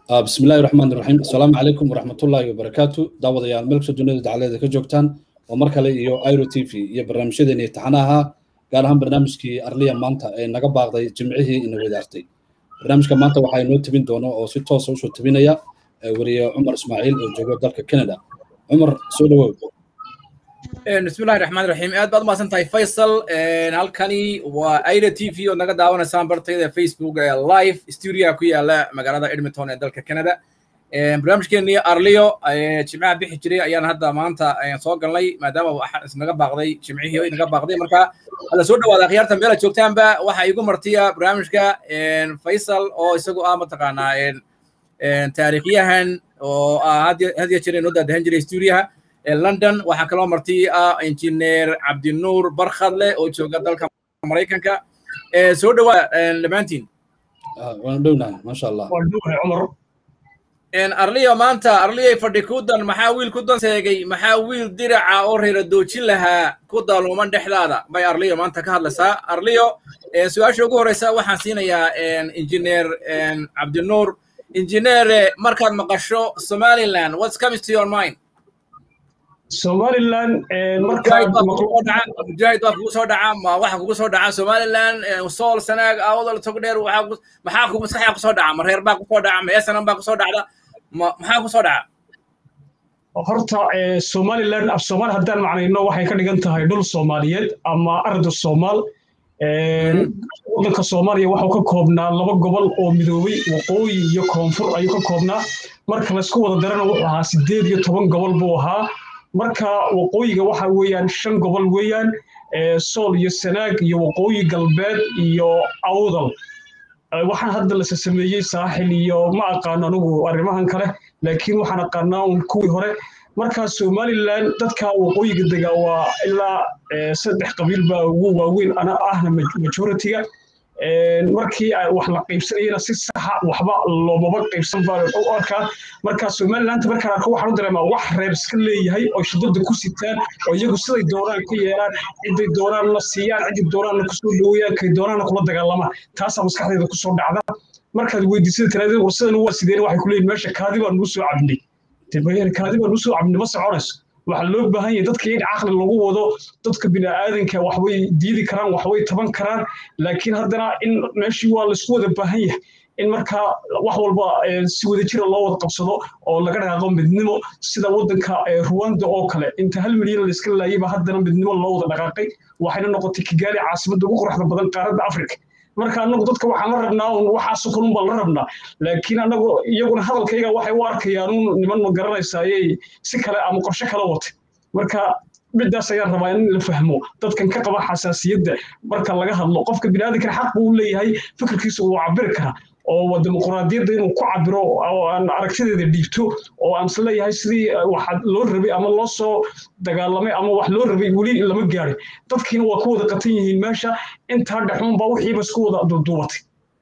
بسم الله الرحمن الرحيم السلام عليكم ورحمة الله وبركاته دعوة يا الملك سجنة دعالة كجوكتان ومركلة إيو ايرو تي في iyo barnaamijyadeeni taxanaha gaar ahaan barnaamijkii arliya maanta ee naga baaqday jimcihii ina wadaartay barnaamijka maanta waxaa inoo tabin doona oo si toosa usoo tabinaya wariye cumar ismaaciil oo jooga dalka canada cumar soo dhawow bismillahi raxmaan raxiim aad baad umahadsan tahay faysal halkani waa aida t v oo naga daawanaysaan bartayda facebook ee live studioga ku yaala magaalada edmonton ee dalka canada barnaamijkeenii arliyo jimcaha bixi jiray ayaan hadda maanta soo galnay maadaama isnaga baaqday jimcihii inaga baaqday marka hala soo dhawaada akhyaarta meela joogtaanba waxaa igu martiya barnaamijka faysal oo isagu ah mataqaanaa taariikhyahan oo ah hadiya jira inoo daadahan jiray studioha london waxaa kaloo marti ah injineer cabdinuur barkhadle oo jooga dalka maraykanka soo dhawaa dhammaantiin waan dhownahay maasha allah arliyo maanta arliyay fadhi ku dan maxaa wiil ku dan seegay maxaa wiil diraca oo reera doojin lahaa ku daluuman dhexdaada bay arliyo maanta ka hadlaysaa arliyo su-aasha ugu horeysa waxaan siinayaa injineer cabdinuur injineere markaad maqasho somaliland what's comes to your mind somaliland mujaahid baa kugu soo dhaca ma waxa kugu soo dhaca somaliland sool sanaag awadal togdheer maxaa ku maskaxda kusoo dhaca ma reer baa kusoo dhaca ma esanan baa kusoo dhacda maxaa kusoo dhaca horta somaliland af soomaali haddaan macnayno waxay ka dhigan tahay dhul soomaaliyeed ama arda soomaal waddanka soomaaliya waxuu ka koobnaa laba gobol oo midoobay waqooyi iyo koonfur ayuu ka koobnaa marka laysku wada darana wuxuu ahaa sideed iyo toban gobol buu ahaa marka waqooyiga waxa weeyaan shan gobol weeyaan sool iyo sanaag iyo waqooyi galbeed iyo awdal waxaan hadda lase sameeyey saaxil iyo ma aqaano anigu arrimahan kale laakiin waxaan aqaanaa un kuwii hore marka somaliland dadka waqooyiga dega waa ilaa saddex qabiil baa ugu waaweyn ana ahna majoritiga markii wax la qaybsanayana si saxa waxba loomaba qaybsan baa u arkaa marka somaliland markaan arko waxaan u dareemaa wax reer iska leeyahay oo shidada ku sitaan oo iyagu siday doonaan ka yeelaan ciday doonaanna siiyaan ciday doonaanna kusoo dhaweeyaan kay doonaanna kula dagaalamaan taasaa maskaxdeeda kusoo dhacda markaad weydiisada tiraadeen war sidan waa sideen waxay ku leeyihin meesha kaadi baan nugu soo cabnay kaadi baan nugu soo cabnay ma soconayso waxaa loo baahan yahay dadka in caqli lagu wado dadka bini'aadanka waxbay diidi karaan waxbay taban karaan laakiin haddana in meeshii waa laysku wada baahan yahay in markaa wax walba si wada jira loo wada qabsado oo laga dhaqaaqo midnimo sida waddanka ruwanda oo kale inta hal milyan layska laayayba haddana midnimo loo wada dhaqaaqay waxayna noqotay kigaali caasimadda ugu quruxda badan qaaradda afrika marka anagu dadka waxaan la rabnaa un waxaasoo kalun baan la rabnaa laakiin anagu iyaguna hadalkayga waxay u arkayaan un niman ma garanaysayay si kale ama qorshe kala watay marka midaas ayaan rabaa in la fahmo dadkan ka qaba xasaasiyadda marka laga hadlo qofka biniaadankana xaq buu leeyahay fikirkiisa uu cabiri karaa oo dimuqraadiyadda inuu ku cabiro oo aan aragtideeda dhiibto oo aan isleeyahay sidii wax loo rabay ama loo soo dagaalamay ama wax loo rabay weli lama gaarin dadkiina waa ku wada qatan yihiin meesha intaa dhexuun baa wixiiba isku wada duuduubatay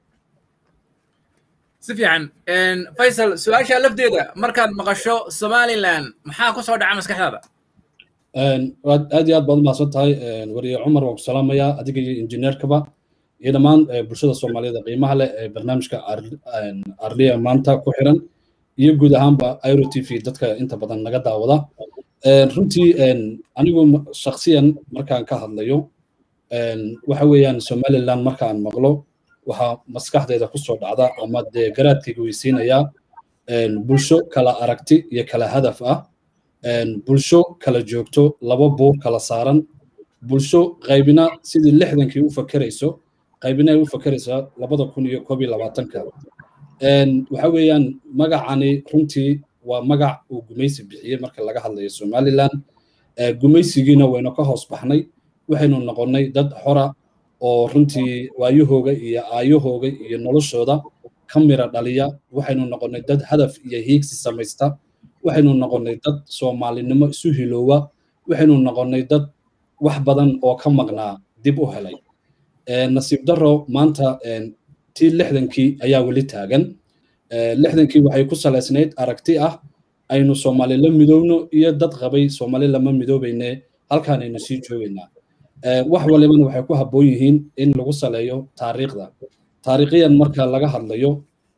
si fiican faysal su-aasha lafteeda markaad maqasho somaliland maxaa ku soo dhaca maskaxdaada aad iyo aad baad umahadsan tahay wariye cumar waan ku salaamayaa adiga iyo injineerkaba iyo dhammaan bulshada soomaaliyeed qiimaha leh ee barnaamijka arliya maanta ku xiran iyo guud ahaanba iro t v dadka inta badan naga daawada runtii anigu shaksiyan markaan ka hadlayo waxa weeyaan somaliland markaan maqlo waxaa maskaxdeeda kusoo dhacda ama dee garaadkayga weysiinayaa bulsho kala aragti iyo kala hadaf ah bulsho kala joogto laba buur kala saaran bulsho qaybina sidii lixdankii u fakerayso qaybina ay u fakeraysaa labada kun iyo koob iyo labaatanka waxa weeyaan magacani runtii waa magac uu gumaysi bixiyey marka laga hadlayo somaliland gumaysigiina waynu ka hoos baxnay waxaynu noqonnay dad xora oo runtii waayahooga iyo aayahooga iyo noloshooda ka mira dhaliya waxaynu noqonnay dad hadaf iyo hiigsi samaysta waxaynu noqonnay dad soomaalinimo isu hiloowa waxaynu noqonnay dad wax badan oo ka maqnaa dib u helay nasiib daro maanta tii lixdankii ayaa weli taagan lixdankii waxay ku salaysnayd aragti ah aynu soomaali la midoowno iyo dad qabay soomaali lama midoobayne halkaanaynu sii joogaynaa wax walibana waxay ku habboon yihiin in lagu saleeyo taariikhda taariikhiyan marka laga hadlayo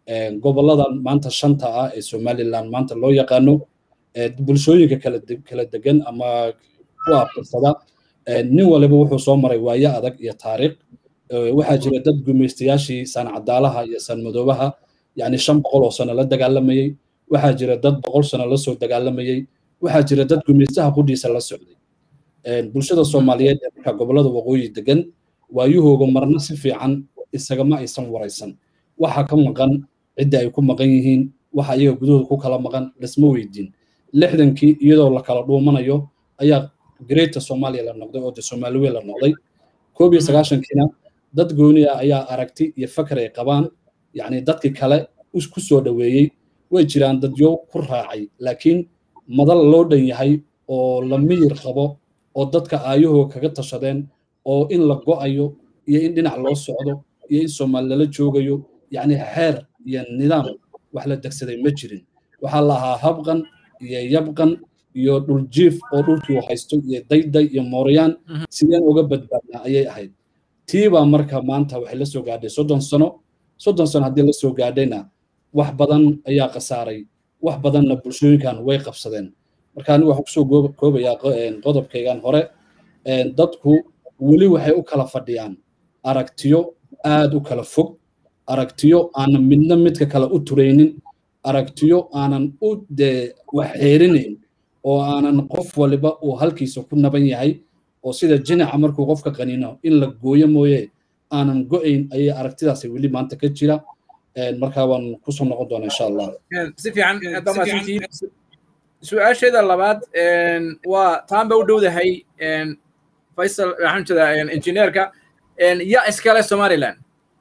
gobollada maanta shanta ah ee somaliland maanta loo yaqaano bulshooyinka kala kala degan ama ku abtirsada nin waliba wuxuu soo maray waayo adag iyo taariikh waxaa jira dad gumaystayaashii sancadaalaha iyo sanmadoobaha yani shan boqol oo sano la dagaalamayey waxaa jira dad boqol sano la soo dagaalamayey waxaa jira dad gumaystaha qudhiisa la socday bulshada soomaaliyeed ee marka gobollada waqooyi degan waayuhooga marna si fiican isagama aysan waraysan waxa ka maqan cidda ay ku maqan yihiin waxa iyaga gudahooda ku kala maqan lasma weydiin lixdankii iyadoo la kala dhuumanayo ayaa greata soomaaliya la noqday oo de soomaaliwe la noqday koob iyo sagaashankiina dad gooni ah ayaa aragti iyo fakar ay qabaan yacni dadkii kale ku soo dhoweeyey way jiraan dadyo ku raacay laakiin madal loo dhan yahay oo la miyir qabo oo dadka aayahoo kaga tashadeen oo in la go'ayo iyo in dhinac loo socdo iyo in soomaali lala joogayo yacni xeer iyo nidaam wax la degsaday ma jirin waxaa la ahaa habqan iyo yabqan iyo dhuljiif oo dhulkii uu haysto iyo dayday iyo mooryaan sideen uga badbaadnaa ayay ahayd tii baa marka maanta waxay la soo gaadhay soddon sano soddon sano haddii la soo gaadhayna wax badan ayaa khasaaray wax badanna bulshooyinkan way qabsadeen marka anigu waxaan kusoo koobayaa qodobkaygan hore dadku weli waxay u kala fadhiyaan aragtiyo aad u kala fog aragtiyo aanan midna midka kale u turaynin aragtiyo aanan u dee wax xeerinayn oo aanan qof waliba uu halkiisa ku naban yahay oo sida jinaca markuu qofka qaniino in la gooyo mooye aanan go'ayn ayay aragtidaasi weli maanta ka jira marka waan kusoo noqon doonaa insha allah si fiican su-aasheeda labaad waa taan ba u dhowdahay faysal waxaan jeedaa injineerka yaa iskale somaliland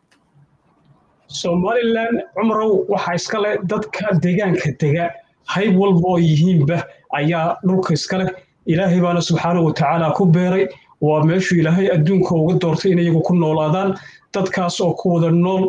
somaliland cumrow waxaa iskale dadka deegaanka dega hayb walba oo yihiinba ayaa dhulka iskale ilaahay baana subxaanahu watacaala ku beeray waa meeshuu ilaahay adduunka uga doortay in iyagu ku noolaadaan dadkaas oo ku wada nool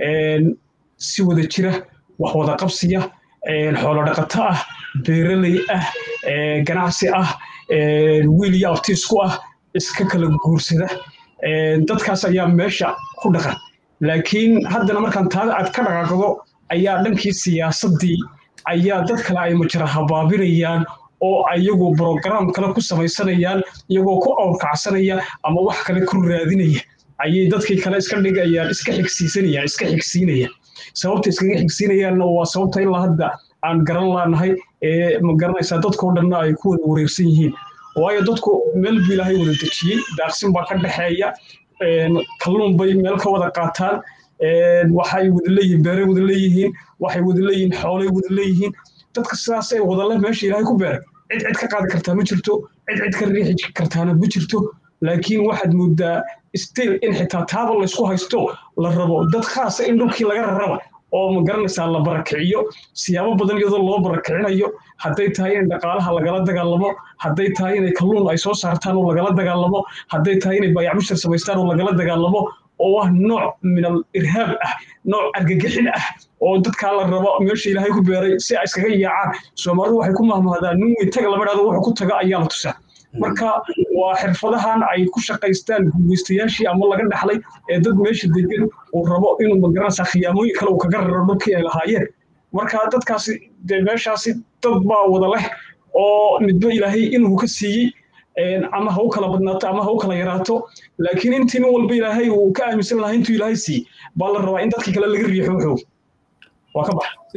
si wada jira wax wada qabsiya xoolo dhaqato ah beeraley ah ganacsi ah wiil iyo abtiisku ah iska kala guursada dadkaas ayaa meesha ku dhaqan laakiin haddana markaan taada aad ka dhaqaaqdo ayaa dhankii siyaasaddii ayaa dad kale ay majara habaabinayaan oo ayagu brograam kale ku samaysanayaan iyagoo ku awrkacsanaya ama wax kale ku raadinaya ayay dadkii kale iska dhigayaan iska xigsiisanayaan iska xigsiinayaan sababta iskaga xigsiinayaanna waa sababta ilaa hadda aan garan laanahay ee ma garanaysaa dadkoo dhanna ay ku wada wareegsan yihiin waayo dadku meel buu ilaahay wada dejiyey daaqsin baa ka dhexeeya kalluun bay meel ka wada qaataan waxay wada leeyihiin beeray wada leeyihiin waxay wada leeyihiin xoolay wada leeyihiin dadka sidaasay wadale meesha ilaahay ku beeray cid cid ka qaadi kartaa ma jirto cid cid ka riixi kartaana ma jirto laakiin waxaad moodaa still in xitaa taaba laysku haysto la rabo dad khaasa in dhulkii laga raraba oo ma garanaysaa la barakiciyo siyaabo badan iyadoo loo barakicinayo hadday tahay in dhaqaalaha lagala dagaalamo hadday tahay inay kalluun ay soo saartaan oo lagala dagaalamo hadday tahay inay baayacmushar samaystaan oo lagala dagaalamo oo ah nooc min al irhaab ah nooc argagixin ah oo dadkaa la rabo meesha ilaahay ku beeray si ay iskaga yaacaan soomaalidu waxay ku mahmahdaan nin weyn taga lama dhahdo wuxuu ku taga ayaa la tusaa marka waa xirfadahan ay ku shaqaystaan gumaystayaashii ama laga dhaxlay ee dad meesha degan uu rabo inuu magaranaysaa khiyaamooyin kale uu kaga raro dhulkii ay lahaayeen marka dadkaasi dee meeshaasi dad baa wada leh oo midba ilaahay inuu ka siiyey ama ha u kala badnaato ama ha u kala yaraato laakiin intii nin walba ilaahay uu ka aaminsan lahaa intuu ilaahay siiyey baa la rabaa in dadkii kale laga riixo wuxuu waa ka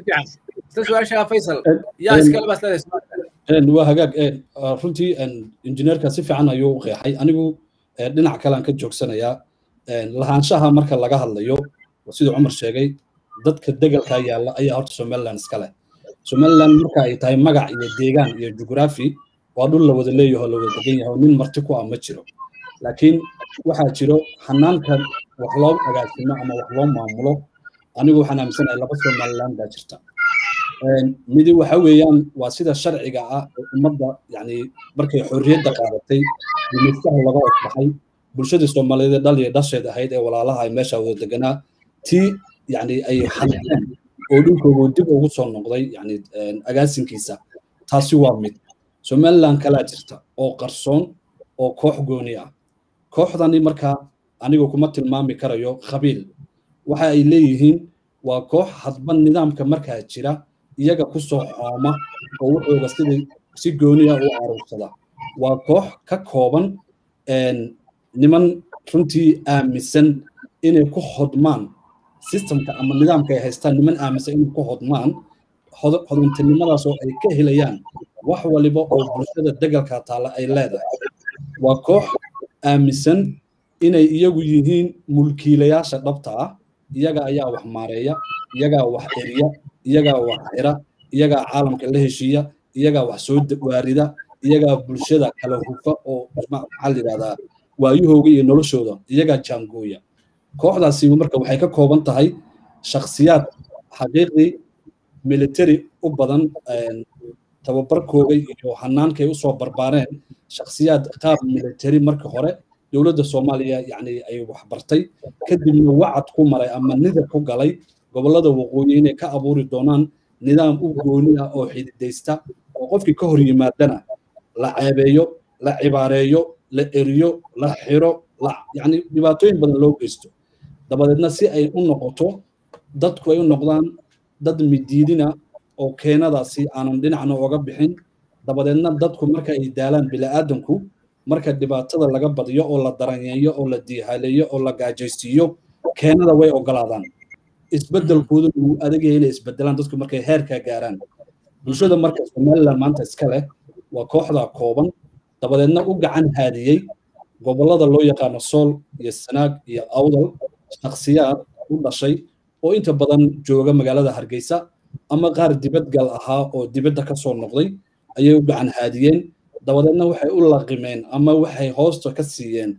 bax waa hagaag runtii injineerka si fiican ayuu u qeexay anigu dhinac kalean ka joogsanayaa lahaanshaha marka laga hadlayo siduu cumar sheegay dadka degalka yaalla ayaa horta somaliland iska leh somaliland marka ay tahay magac iyo deegaan iyo jugraafi waa dhul la wada leeyaho la wada degan yahay nin marti ku ah ma jiro laakiin waxaa jiro xanaanka wax loo agaasimo ama wax loo maamulo anigu waxaan aaminsanahay laba somaliland baa jirta midi waxa weeyaan waa sida sharciga ah ee ummadda yani markay xorriyadda qaadatay gumaystaha laga osbaxay bulshadii soomaaliyeed dhal iyo dhasheed ahayd ee walaalaha ay meesha wada deganaa tii yani ay xanteen oo dhulkoogu dib ugu soo noqday yani agaasinkiisa taasi waa mid somaliland kalaa jirta oo qarsoon oo koox gooni ah kooxdani markaa anigu kuma tilmaami karayo qabiil waxa ay leeyihiin waa koox hadba nidaamka markaa jira iyaga ku soo xooma oo wuxuuga sidii si gooniya u aruursada waa koox ka kooban niman runtii aaminsan inay ku hodmaan systemka ama nidaamka ay haystaan niman aaminsan inay ku hodmaan hodontinimadaas oo ay ka helayaan wax waliba oo bulshada degalka taalla ay leedahay waa koox aaminsan inay iyagu yihiin mulkiilayaasha dhabta ah iyaga ayaa wax maareeya iyagaa wax eriya iyagaa wax xira iyagaa caalamka la heshiiya iyagaa wax soo waarida iyagaa bulshada kala hufa oo maxaa la yidhahdaa waayahooga iyo noloshooda iyagaa jaangooya kooxdaasi marka waxay ka kooban tahay shakhsiyaad xaqiiqdii military u badan tababarkooga iyo hannaankay usoo barbaareen shakhsiyaad qaab military marka hore dowladda soomaaliya yacni ay waxbartay kadibna wacad ku maray ama nidar ku galay gobollada waqooyi inay ka abuuri doonaan nidaam u gooni ah oo xididaysta oo qofkii ka hor yimaadana la ceebeeyo la cibaareeyo la eriyo la xiro yani dhibaatooyin badan loo geysto dabadeedna si ay u noqoto dadku ay u noqdaan dad midiidina oo keenadaasi aanan dhinacna oga bixin dabadeedna dadku marka ay daalaan bila'aadanku marka dhibaatada laga badiyo oo la daranyeeyo oo la diihaleeyo oo la gaajaysiiyo keenada way ogolaadaan isbeddelkoodu wuu adagaya inay isbedelaan dadku markay heerkaa gaaraan bulshada marka somaliland maanta iska leh waa kooxda kooban dabadeedna u gacan haadiyey gobollada loo yaqaano sool iyo sanaag iyo awdal shakhsiyaad u dhashay oo inta badan jooga magaalada hargeysa ama qaar dibadgal ahaa oo dibadda ka soo noqday ayay u gacan haadiyeen dabadeedna waxay u laqimeen ama waxay hoosta ka siiyeen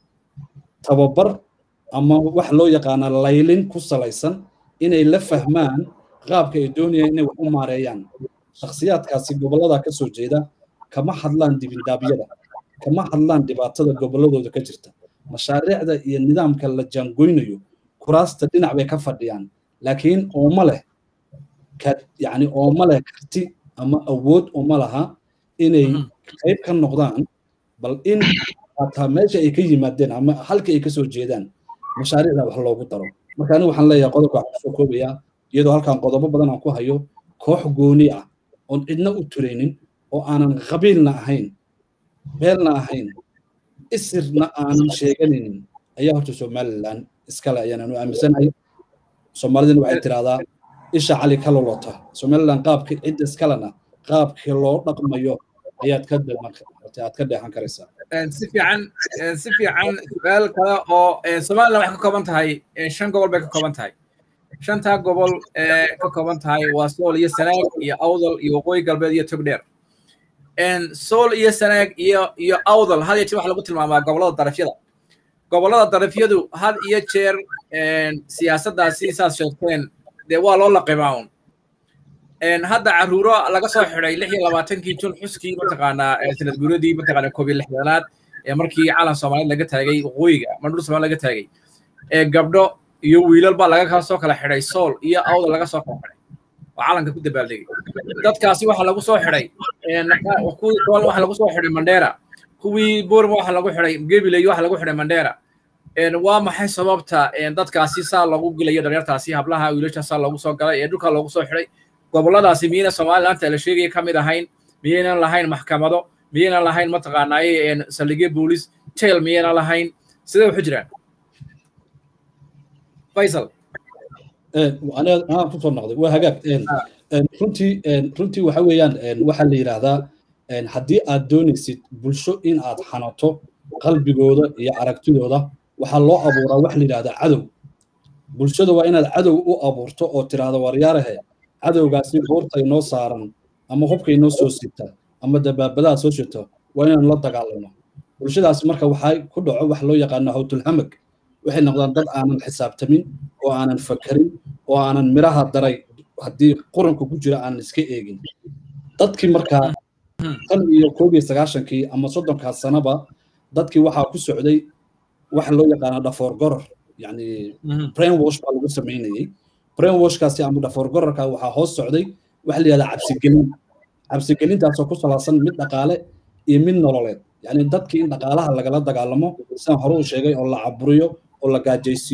tababar ama wax loo yaqaana laylin ku salaysan inay la fahmaan qaabka ay doonayaan inay wax u maareeyaan shakhsiyaadkaasi gobollada ka soo jeeda kama hadlaan dibindaabyada kama hadlaan dhibaatada gobolladooda ka jirta mashaariicda iyo nidaamka la jaangoynayo kuraasta dhinac bay ka fadhiyaan laakiin ooma leh yani ooma leh karti ama awood uma laha inay qayb ka noqdaan bal in hataa meesha ay ka yimaadeen ama halka ay ka soo jeedaan mashaariicda wax loogu daro marka anigu waxaan leeyahay qodobka waxaan kusoo koobayaa iyadoo halkan qodobo badan aan ku hayo koox gooni ah oon cidna u turaynin oo aanan qabiilna ahayn beelna ahayn isirna aanan sheeganaynin ayaa horta somaliland iskale ayaananu aaminsanahay soomaalidina waxay tirahdaa isha cali ka lolota somaliland qaabka cidda iskalena qaabkii loo dhaqmayo ayaad ka aad ka dheexan karaysaa si fiican si fiican su-aal kale oo somaliland waxay ka kooban tahay shan gobol bay ka kooban tahay shantaa gobol ee ka kooban tahay waa sool iyo sanaag iyo awdal iyo waqooyi galbeed iyo togdheer sool iyo sanaag iyo iyo awdal had iyo jeer waxa lagu tilmaamaa gobollada darafyada gobollada darafyadu had iyo jeer siyaasaddaasi saas sheegteen dee waa loo laqimaa un hadda caruuro laga soo xidhay lix iyo labaatankii jun xuskii mataqaanaa sanad guuradii mataqaanaa koob iyo lixdanaad ee markii calan soomaaliyeed laga taagay waqooyiga ama dhul soomaaliya laga taagay gabdho iyo wiilal baa laga soo kala xidhay sool iyo awdal laga soo kala xidhay oo calanka ku dabaaldegay dadkaasi waxa lagu soo xidhay kuwii sool waxa lagu soo xidhay mandheera kuwii boorma waxa lagu xidhay gebiley waxa lagu xidhay mandheera waa maxay sababta dadkaasi saa loogu gelayo dhalinyartaasi hablaha wiilasha saa loogu soo galay ee dhulka loogu soo xidhay gobolladaasi miyayna somalilandta la sheegaya ka mid ahayn miyaynan lahayn maxkamado miyaynan lahayn mataqaanaaye saldhigyo boolis jail miyaynan lahayn sidee waxu jiraan faysal anaa kusoo noqday waa hagaag runtii runtii waxa weeyaan waxaa la yidhaahdaa haddii aad doonaysid bulsho in aad xanato qalbigooda iyo aragtidooda waxaa loo abuuraa wax la yidhahdaa cadow bulshada waa inaad cadow u abuurto oo tiraahdo waryaarahe cadowgaasi buurta inoo saaran ama hubka inoo soo sita ama dabaabadaha soo sita waa inaanu la dagaalano bulshadaas marka waxaa ku dhaco wax loo yaqaano hawtulhamag waxay noqdaan dad aanan xisaabtamin oo aanan fakarin oo aanan miraha daray haddii quranka ku jira aanan iska eegin dadkii markaa tan iyo koob iyo sagaashankii ama soddonkaas sanaba dadkii waxaa ku socday waxa loo yaqaana dhafoor goror yani brain wash baa lagu samaynayey brain washkaasi ama dhafoor gororka waxaa hoos socday waxa la yihahdaa cabsigelin cabsigelintaasoo ku salaasan mid dhaqaale iyo mid nololeed yani dadkii in dhaqaalaha lagala dagaalamo sidaan hore u sheegay oo la caburiyo oo la gaajaysiiyo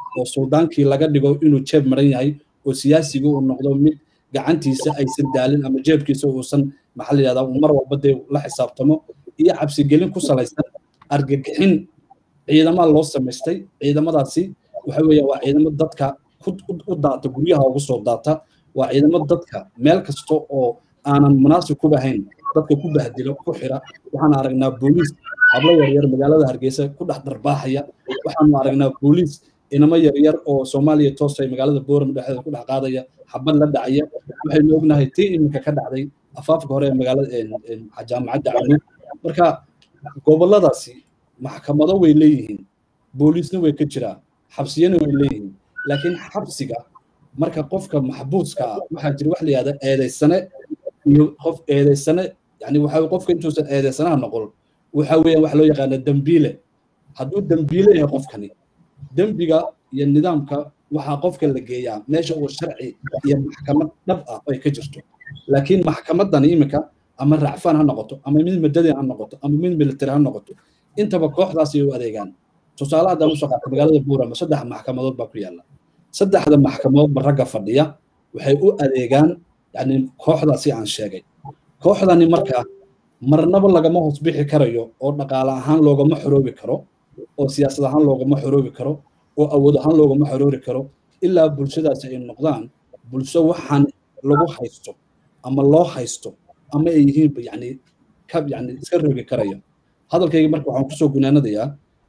oo suldaankii laga dhigo inuu jeeb maran yahay oo siyaasiga uu noqdo mid gacantiisa aysan daalin ama jeebkiisa uusan maxaa la yidhahdaa uu mar walba dee la xisaabtamo iyo cabsigelin ku salaysan argagixin ciidamaa loo samaystay ciidamadaasi waxa weeye waa ciidamo dadka u daata guryaha ugu soo daata waa ciidamo dadka meel kasta oo aanan munaasib ku ahayn dadka ku bahdilo ku xira waxaan aragnaa booliis hablo yaryar magaalada hargeysa ku dhex darbaaxaya waxaanu aragnaa booliis inamo yaryar oo soomaaliya toosay magaalada booram dhexdeeda ku dhex qaadaya xabad la dhacaya waxaynu ognahay tii iminka ka dhacday afaafka hore ee magaalada jaamacadda caluud marka goboladaasi maxkamado way leeyihiin booliisna way ka jiraa xabsiyana way leeyihiin laakiin xabsiga marka qofka maxbuuska ah waxaa jira wax la yihahda eedaysane iyo qof eedaysane yani waxa qofka intuusan eedaysanaha noqon waxa weeyaan waxa loo yaqaana dembiile hadduu dembiile yahay qofkani dembiga iyo nidaamka waxaa qofka la geeyaa meesha uu sharci iyo maxkamad dhab ah ay ka jirto laakiin maxkamadani iminka ama racfaan ha noqoto ama mid madadin ha noqoto ama mid military ha noqoto intaba kooxdaasi ay u adeegaan tusaale haddaan usoo qaata magaalada buurama saddex maxkamadood baa ku yaalla saddexda maxkamadoodba ragga fadhiya waxay u adeegaan yani kooxdaasi aan sheegay kooxdani markaa marnaba lagama hoos bixi karayo oo dhaqaale ahaan loogama xoroobi karo oo siyaasad ahaan loogama xoroobi karo oo awood ahaan loogama xoroori karo ilaa bulshadaasi ay noqdaan bulsho waxaan lagu haysto ama loo haysto ama ay yihiin yani ka yani iska rogi karaya hadalkayga marka waxaan kusoo gunaanadayaa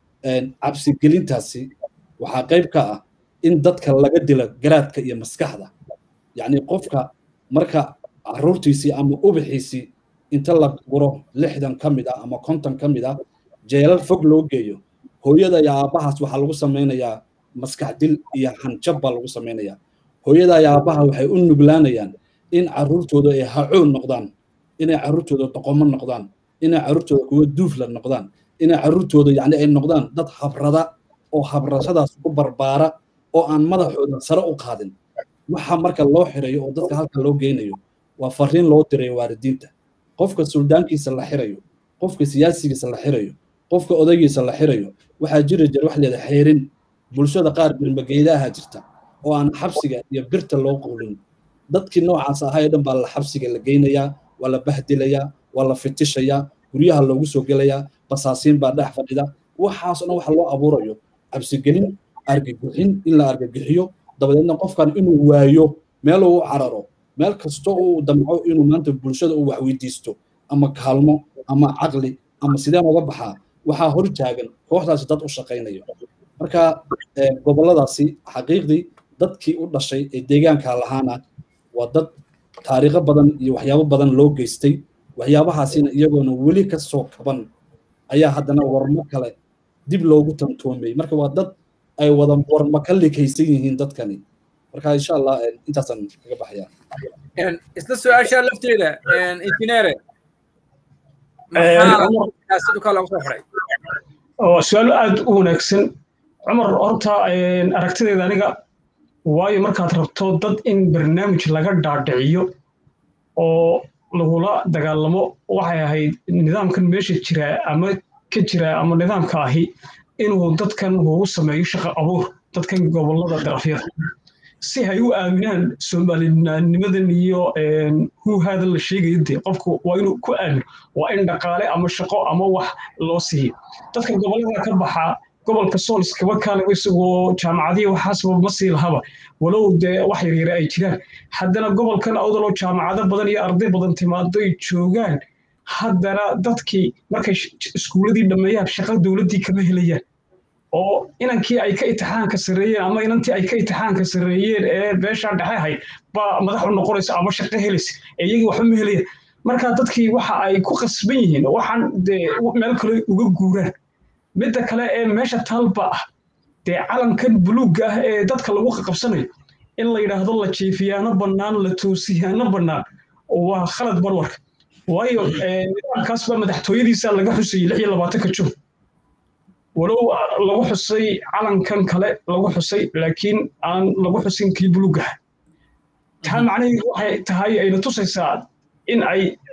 cabsigelintaasi waxaa qayb ka ah in dadka laga dilo garaadka iyo maskaxda yacni qofka marka caruurtiisii ama ubixiisii inta la guro lixdan ka mid ah ama konton ka mid ah jeelal fog loo geeyo hooyada iyo aabbahaas waxaa lagu samaynayaa maskax dil iyo hanjab baa lagu samaynayaa hooyada iyo aabbaha waxay u nuglaanayaan in caruurtooda ay hacoon noqdaan inay caruurtooda doqomo noqdaan inay caruurtooda kuwa duufla noqdaan inay caruurtooda yani ay noqdaan dad habrada oo habrashadaas ku barbaara oo aan madaxooda sare u qaadin waxa marka loo xirayo oo dadka halka loo geynayo waa fariin loo dirayo waalidiinta qofka suldaankiisa la xirayo qofka siyaasigiisa la xirayo qofka odaygiisa la xirayo waxaa jiri jira wax leeda xeerin bulshada qaar birmageydaha jirta oo aan xabsiga iyo birta loo qowlin dadkii noocaas ahaa ee dhan baa la xabsiga la geynayaa waa la bahdilayaa waa la fitishayaa guryaha loogu soo gelayaa basaasiin baa dhex fadhida waxaas dhan waxa loo abuurayo cabsigelin argagixin in la argagixiyo dabadeedna qofkan inuu waayo meel uu cararo meel kasta uu damco inuu maanta bulshada uu waxweydiisto ama kaalmo ama caqli ama sideen uga baxaa waxaa hor taagan kooxdaasi dad u shaqaynayo marka goboladaasi xaqiiqdii dadkii u dhashay ee deegaanka lahaana waa dad taariikho badan iyo waxyaabo badan loo geystay waxyaabahaasina iyagoona weli ka soo kaban ayaa haddana warmo kale dib loogu tantoomay marka waa dad ay wada warmo ka likaysan yihiin dadkani marka insha allah intaasaan kaga baxaya isla su-aasha lafteeda injineere waa su-aal aad u wanaagsan cumar horta aragtideeda aniga waayo markaad rabto dad in barnaamij laga dhaadhiciyo oo lagula dagaalamo waxay ahayd nidaamkan meesha jira ama ka jira ama nidaamka ahi inuu dadkan ugu sameeyo shaqo abuur dadkan gobolada darafyada si hay u aaminaan soomaalinimadan iyo huuhaada la sheegayo dee qofku waa inuu ku aamino waa in dhaqaale ama shaqo ama wax loo siiyo dadka gobolada ka baxaa gobolka sool iskaba kaale isagoo jaamacadihi waxaasba ma sii lahaba walow dee wax yaryare ay jiraan haddana gobolkan awdaloo jaamacado badan iyo arday badan timaado ay joogaan haddana dadkii markay iskuuladii dhammeeyaan shaqo dowladdii kama helayaan oo inankii ay ka itixaanka sarreeyeen ama inantii ay ka itixaanka sarreeyeen ee beeshaa dhexe ahayd baa madax u noqonaysa ama shaqo helaysa ee iyagii waxba ma helayaan marka dadkii waxa ay ku qasban yihiin waxaan dee meel kale uga guuraan midda kale ee meesha talba ah dee calankan buluugga ah ee dadka lagu qaqabsanayo in la yidhaahdo la jiifiyaano bannaan la toosiyaano bannaan waa khalad barwarka waayo nidaamkaas baa madaxtooyadiisa laga xusayay lix iyo labaatanka jun walow lagu xusay calankan kale lagu xusay laakiin aan lagu xusin kii buluuggaha taa macnaheedu waxay tahay ayna tusaysaa in ay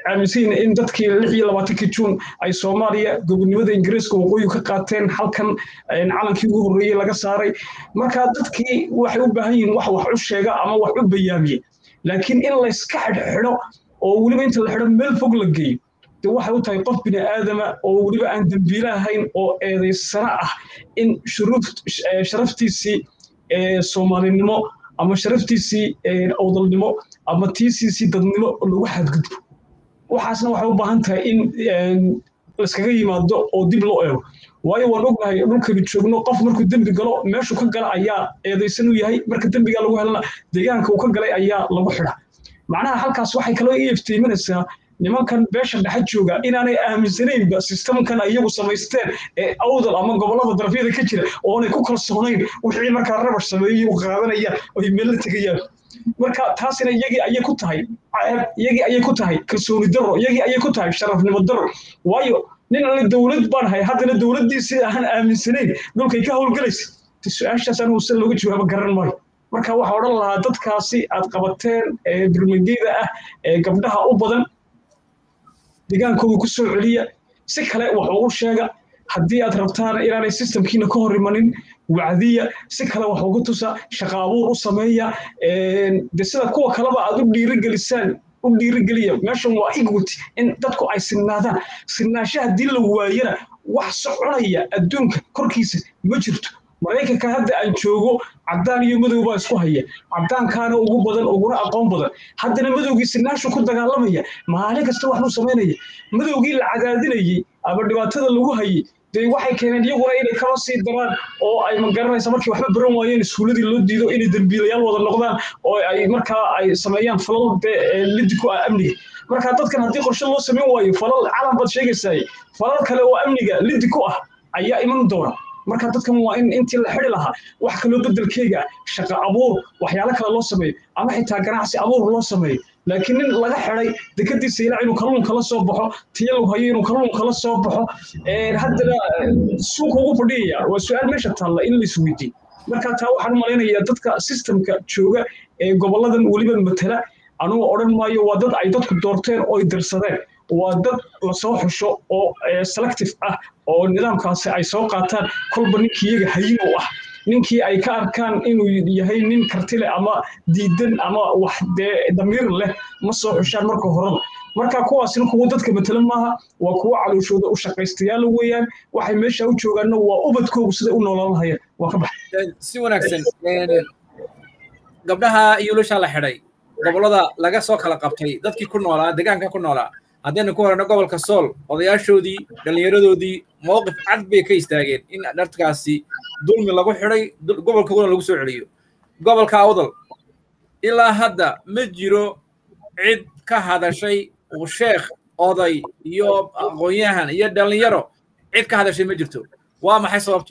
aaminsan yihiin in dadkii lix iyo labaatankii juun ay soomaaliya gobonimada ingiriiska waqooyi ka qaateen halkan calankii ugu horreeyey laga saaray marka dadkii waxay u baahan yihiin wax wax u sheega ama wax u bayaamiye laakiin in layska xidhxidho oo weliba inta la xidho meel fog la geeyo de waxay u tahay qof bini aadama oo weliba aan dembiile ahayn oo eedaysana ah in sharaftiisii soomaalinimo ama sharaftiisii awdalnimo ama tiisiisii dadnimo lagu xadgudbo waxaasna waxay u baahan tahay in layskaga yimaado oo dib loo eego waayo waan ognahay dhulkani joogno qof markuu dembi galo meeshuu ka gala ayaa eedaysan u yahay marka dembigaa lagu helana deegaanka uu ka galay ayaa lagu xidha macnaha halkaas waxay kaloo ii iftiiminaysaa nimankan beesha dhexe jooga inaanay aaminsanaynba sistamkan iyagu samaysteen ee awdal ama gobollada darafyada ka jira oonay ku kalsoonayn wixii markaa rabash sameeyey u qaadanayaan oy meel la tegayaan marka taasina iyagii ayay ku tahay iyagii ayay ku tahay kalsooni darro iyagii ayay ku tahay sharafnimo darro waayo nin alle dowlad baan hay haddana dowladdiisii aan aaminsanayn dhulkay ka howlgalaysa su-aashaas anigu se looga jawaabo garan maayo marka waxaa odhan lahaa dadkaasi aad qabateen ee birmageyda ah ee gabdhaha u badan degaankooda ku soo celiya si kale wax ugu sheega haddii aad rabtaan inaanay sistamkiina ka hor imanin wacdiya si kale wax ugu tusa shaqa abuur u sameeya de sida kuwa kaleba aad u dhiirigelisaan u dhiirigeliya meeshan waa equity in dadku ay sinnaadaan sinnaansha haddii la waayana wax soconaya adduunka korkiisa ma jirto maraykanka hadda aan joogo caddaan iyo madow baa isku haya caddaankaana ugu badan uguna aqoon badan haddana madowgii sinaashu ku dagaalamaya maalin kasta waxbuu samaynaya madowgii la cadaadinayey ama dhibaatada lagu hayey dee waxay keeneen iyaguna inay kaba sii daraan oo ay magaranaysa markii waxba baran waayeen iskuuladii loo diido inay dembiilayaal wada noqdaan oo ay markaa ay sameeyaan falal dee lidi ku ah amniga marka dadkan haddii qorshe loo samayn waayo falal calan baad sheegaysaay falal kale oo amniga lidi ku ah ayaa iman doona marka dadkan waa in intii la xidi lahaa wax kaloo bedelkeega shaqo abuur waxyaalo kale loo sameeyo ama xitaa ganacsi abuur loo sameeyo laakiin nin laga xiday dekadiisa ilaa inuu kalluun kala soo baxo tiya lagu hayo inuu kalluun kala soo baxo haddana suuqa ugu fadhiyaya waa su-aal meesha taalla in lais weydiiyo marka taa waxaan u malaynayaa dadka systemka jooga ee goboladan weliba matala anugu odhan maayo waa dad ay dadku doorteen oo ay dirsadeen waa dad lasoo xusho oo selective ah oo nidaamkaasi ay soo qaataan kolba ninkii iyaga hayin u ah ninkii ay ka arkaan inuu yahay nin kartile ama diidan ama wax dee damiir leh ma soo xushaan marka horeba marka kuwaasina kuwa dadka matala maaha waa kuwa calooshooda u shaqaystayaala weeyaan waxay meesha u joogaanna waa ubadkoogu siday u noolaan lahayeen waa ka baxay si wanaagsan gabdhaha iyo lushaa la xidhay gobollada laga soo kala qabtay dadkii ku noolaa deegaanka ku noolaa haddaynu ku horeyno gobolka sool odayaashoodii dhallinyaradoodii mowqif cad bay ka istaageen in dharkaasi dulmi lagu xidhay gobolkoodana lagu soo celiyo gobolka awdal ilaa hadda ma jiro cid ka hadashay uu sheekh oday iyo aqoon-yahan iyo dhallinyaro cid ka hadashay ma jirto waa maxay sababtu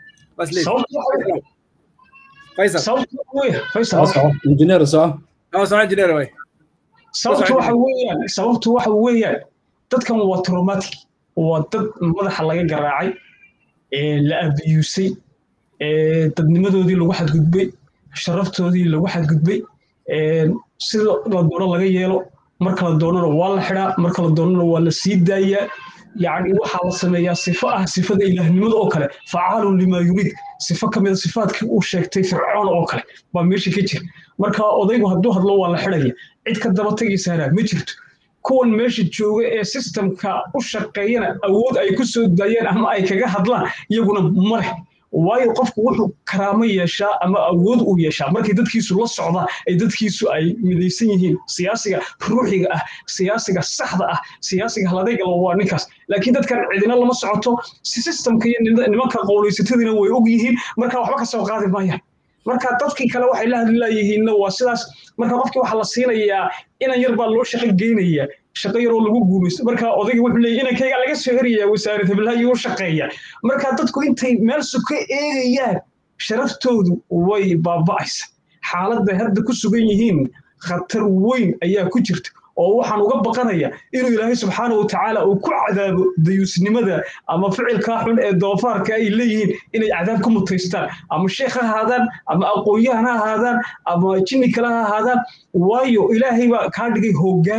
injineer soo injineer way sababtu waxa weeyaan sababtu waxa weeyaan dadkan waa traumatic waa dad madaxa laga garaacay la abiyuusay dadnimadoodii lagu xadgudbay sharaftoodii lagu xadgudbay sida la doono laga yeelo marka la doonana waa la xidhaa marka la doonana waa la sii daayaa yacni waxaa la sameeyaa sifo ah sifada ilaahnimada oo kale facaalun limaa yuriid sifo ka mida sifaadkii uu sheegtay fircoon oo kale baa meesha ka jira marka odaygu hadduu hadlo waa la xidhaya cid ka daba tegaysaana ma jirto kuwan meesha jooga ee sistemka u shaqeeyana awood ay ku soo daayeen ama ay kaga hadlaan iyaguna ma leh waayo qofku wuxuu karaamo yeeshaa ama awood uu yeeshaa markay dadkiisu la socdaan ay dadkiisu ay midaysan yihiin siyaasiga ruuxiga ah siyaasiga saxda ah siyaasiga haladayga waa ninkaas laakiin dadkan cidina lama socoto si sistemka iyo nimanka qowlaysatadina way og yihiin marka waxba ka soo qaadi maayaan marka dadkii kale waxay la hadli laayihiinna waa sidaas marka qofkii waxaa la siinayaa inan yar baa loo shaqo geynaya shaqo yaroo lagu guulaysto marka odayga wuxuu leeyahy inankayga laga soo herayaa wasaarad heblaha u shaqeeya marka dadku intay meel suka eegayaan sharaftoodu way baaba'aysa xaaladday hadda ku sugan yihiin khatar weyn ayaa ku jirta oo waxaan uga baqanaya inuu ilaahay subxaana wa tacaala uu ku cadaabo dayuusnimada ama ficilkaa xun ee doofaarka ay leeyihiin inay cadaab ku mutaystaan ama sheekh ha ahaadaan ama aqoon-yahan ha ahaadaan ama jinni kale ha ahaadaan waayo ilaahay baa kaa dhigay hoggaan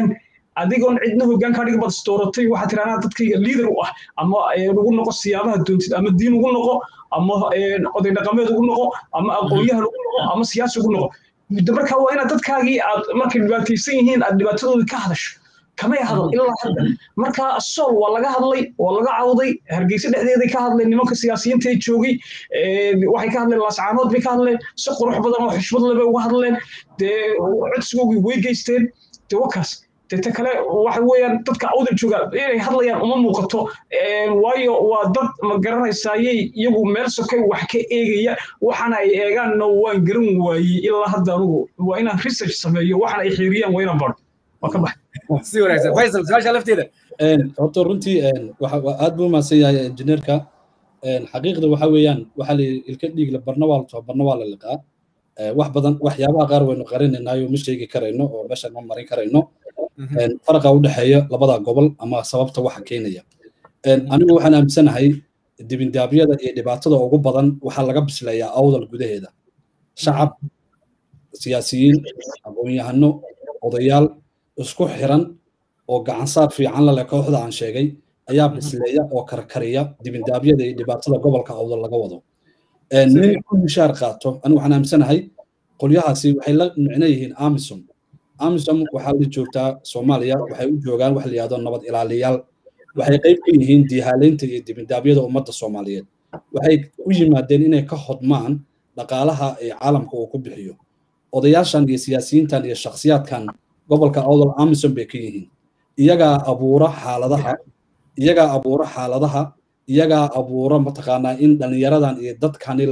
adigoon cidna hoggaan kaa dhigin baad istooratay waxaad tiraa anaa dadkayga liider u ah ama ugu noqo siyaabaha doontid ama diin ugu noqo ama oday dhaqameed ugu noqo ama aqoonyahan ugu noqo ama siyaasi ugu noqo marka waa inaad dadkaagii aad markay dhibaataysan yihiin aad dhibaatadooda ka hadasho kamay hadal ilaa hadda marka sool waa laga hadlay waa laga cawday hargeysa dhexdeeday ka hadleen nimanka siyaasiyiinta ee joogay waxay ka hadleen laascaanood bay ka hadleen si qurux badan oo xushmad leh bay uga hadleen dee codsigoogii way geysteen dee wakaas deta kale waxa weeyaan dadka awdal jooga inay hadlayaan uma muuqato waayo waa dad ma garanaysayay iyagu meel sokay wax ka eegaya waxana ay eegaanna waan garan waayey ilaa hadda anugu waa inaan research sameeyo waxana ay xiiriyaan waa inaan baro waa ka bax si wanaagsan faysal su-aasha lafteeda horta runtii aad buu umahadsan yahay injineerka xaqiiqda waxa weeyaan waxa la ilka dhiigla barna waa la too barna waa la liqaa wax badan waxyaabaha qaar waynu qarinaynayo ma sheegi karayno oo meeshan ma marin karayno faraqa u dhexeeya labada gobol ama sababta waxa keenaya anigu waxaan aaminsanahay dibindaabyada iyo dhibaatada ugu badan waxaa laga bisleeyaa awdal gudaheeda shacab siyaasiyiin aqoon-yahano odayaal isku xiran oo gacansaar fiican la leh kooxda aan sheegay ayaa bisleeya oo karkariya dibindaabyada iyo dhibaatada gobolka awdal laga wado nin ku mishaar qaato anigu waxaan aaminsanahay qolyahaasi waxay la micno yihiin amisom amisom waxaa la joogtaa soomaaliya waxay u joogaan wax la yihahdo nabad ilaaliyaal waxay qayb ka yihiin dihaaleynta iyo dibindaabyada ummadda soomaaliyeed waxay u yimaadeen inay ka hodmaan dhaqaalaha ee caalamka uu ku bixiyo odayaashan iyo siyaasiyiintan iyo shakhsiyaadkan gobolka awdal amisom bay ka yihiin iyagaa abuura xaaladaha iyagaa abuura xaaladaha iyagaa abuura mataqaanaa in dhallinyaradan iyo dadkani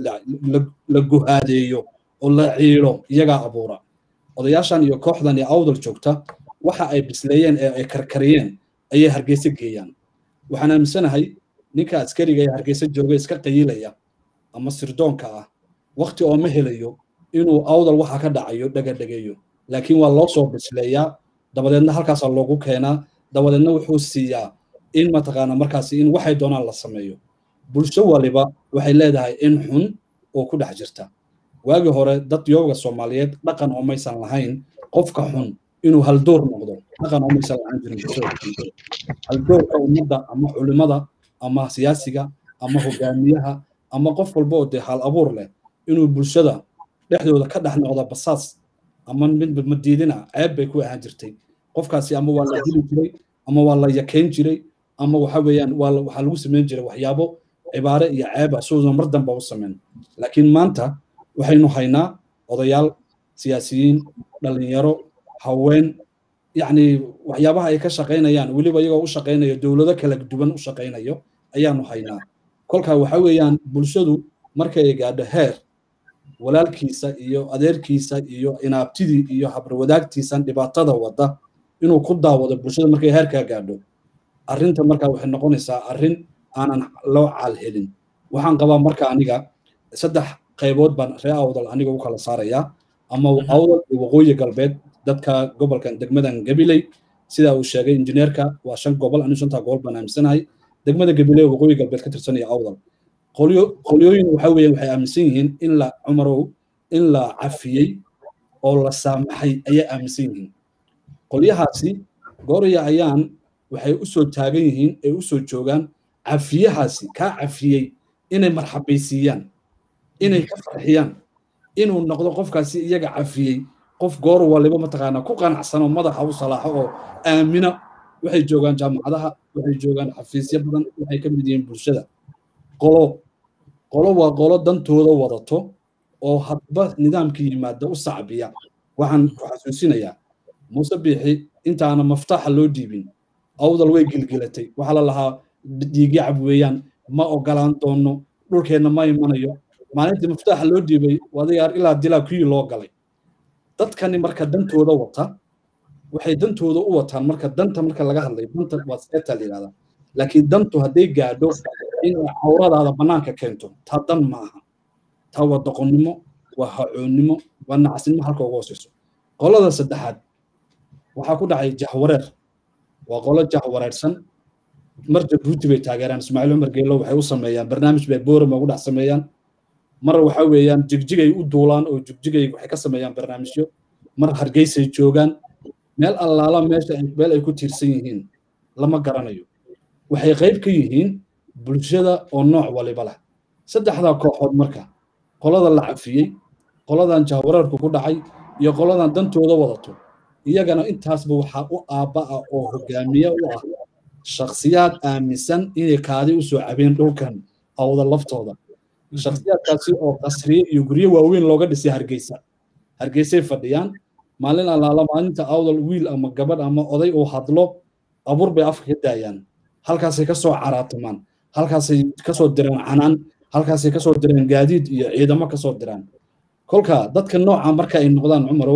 la guhaadeeyo oo la ciilo iyagaa abuura odayaashan iyo kooxdan iyo awdal joogta waxa ay bisleeyeen ee ay karkariyeen ayay hargeysa geeyaan waxaan aaminsanahay ninka askariga ee hargeysa jooga iska qayilaya ama sirdoonka ah wakti oo ma helayo inuu awdal waxa ka dhacayo dhagadhegeeyo laakiin waa loo soo bisleeyaa dabadeedna halkaasaa loogu keenaa dabadeedna wuxuu siiyaa in mataqaana markaasi in waxay doonaan la sameeyo bulsho waliba waxay leedahay in xun oo ku dhex jirta waagii hore dad yooga soomaaliyeed dhaqan oo maysan lahayn qofka xun inuu haldoor noqdo dhaqan oo maysan lahaan jirin haldoorka ummadda ama culimada ama siyaasiga ama hogaamiyaha ama qof walba oo dee hal abuur leh inuu bulshada dhexdooda ka dhex noqdo basaas ama midba madiidina ceeb bay ku ahaan jirtay qofkaasi ama waa la dili jiray ama waa la yakeyn jiray ama waxa weeyaan waa waxaa lagu samayn jiray waxyaabo cibaare iyo ceeba suusan mar damba u samayn laakiin maanta waxaynu haynaa odayaal siyaasiyiin dhalinyaro haween yacni waxyaabaha ay ka shaqaynayaan weliba iyagoo u shaqaynayo dowlado kala duwan u shaqaynayo ayaanu haynaa kolka waxa weeyaan bulshadu markay gaadho heer walaalkiisa iyo adeerkiisa iyo inaabtidii iyo habarwadaagtiisan dhibaatada wada inuu ku daawado bulshada markay heerkaa gaadho arrinta markaa waxay noqonaysaa arrin aanan loo caal helin waxaan qabaa marka aniga saddex qaybood baan ree awdal aniga u kala saarayaa ama awdal iyo waqooyi galbeed dadka gobolkan degmadan gabiley sidaa uu sheegay injineerka waa shan gobol anigu shantaa gobol baan aaminsanahay degmada gabiley waqooyi galbeed ka tirsanaya awdal qolyooyin waxa weeye waxay aaminsan yihiin in la cumarow in la cafiyey oo la saamaxay ayay aaminsan yihiin qolyahaasi gooraya ayaan waxay u soo taagan yihiin ay u soo joogaan cafiyahaasi kaa cafiyey inay marxabaysiiyaan inay ka farxiyaan inuu noqdo qofkaasi iyaga cafiyey qof goor waliba mataqaanaa ku qanacsanoo madaxa u salaaxo oo aamina waxay joogaan jaamacadaha waxay joogaan xafiisyo badan waxay ka mid yihiin bulshada qolo qolo waa qolo dantooda wadato oo hadba nidaamka yimaada u sacbiya waxaan ku xasuusinayaa muuse biixi intaana maftaaxa loo dhiibin awdal way gilgilatay waxaa la lahaa dhiigyacab weeyaan ma ogolaan doono dhulkeenna ma imanayo maalintii maftaaxa loo dhiibay wadayaar ilaa dilaa kuyii loo galay dadkani marka dantooda wata waxay dantooda u wataan marka danta marka laga hadlayo danta waa seeta la yidhahdaa laakiin dantu hadday gaadho inay cawradaada bannaanka keento taa dan ma aha taa waa doqonnimo waa hacoonnimo waa nacasnimo halka ugu hooseyso qolada saddexaad waxaa ku dhacay jahwareer waa qolo jahwareersan mar jabuuti bay taageeraan ismaaciil cumar geelo waxay u sameeyaan barnaamij bay boorama ugu dhex sameeyaan mar waxa weeyaan jigjigay u duulaan oo jigjigay waxay ka sameeyaan barnaamijyo mar hargeysay joogaan meel allaala meesha meel ay ku tiirsan yihiin lama garanayo waxay qayb ka yihiin bulshada oo nooc waliba leh saddexdaa kooxood marka qolada la cafiyey qoladan jahwareerku ku dhacay iyo qoladan dantooda wadato iyagana intaasba waxaa u aabba ah oo hogaamiye u ah shakhsiyaad aaminsan inay kaadi u soo cabeen dhulkan awda laftooda shakhsiyaadkaasi oo qasriye iyo guryo waaweyn looga dhisay hargeysa hargeysay fadhiyaan maalin allaala maalinta awdal wiil ama gabadh ama oday uu hadlo abuur bay afka ka daayaan halkaasay ka soo caraatamaan halkaasay kasoo diraan canaan halkaasay kasoo diraan gaadiid iyo ciidamo kasoo diraan kolka dadka nooca marka ay noqdaan cumarow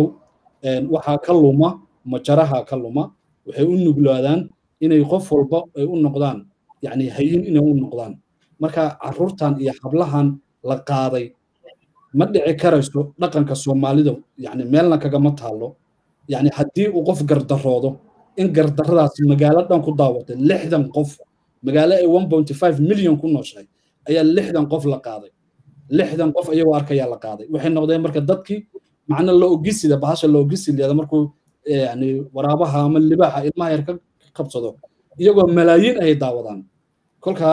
waxaa ka luma majaraha ka luma waxay u nuglaadaan inay qof walba ay u noqdaan yani hayin inay u noqdaan marka caruurtan iyo hablahan la qaaday ma dhici karayso dhaqanka soomaalida yani meelna kagama taalo yani haddii uu qof gardaroodo in gardaradaasi magaalo dhan ku daawatay lixdan qof magaalo ay one point five million ku nooshahay ayaa lixdan qof la qaaday lixdan qof ayagoo arkayaa la qaaday waxay noqdeen marka dadkii macna la ogisida bahasha la ogisileeda markuu yani waraabaha ama libaaxa ilmaha yar ka qabsado iyagoo malaayiin ay daawadaan kolka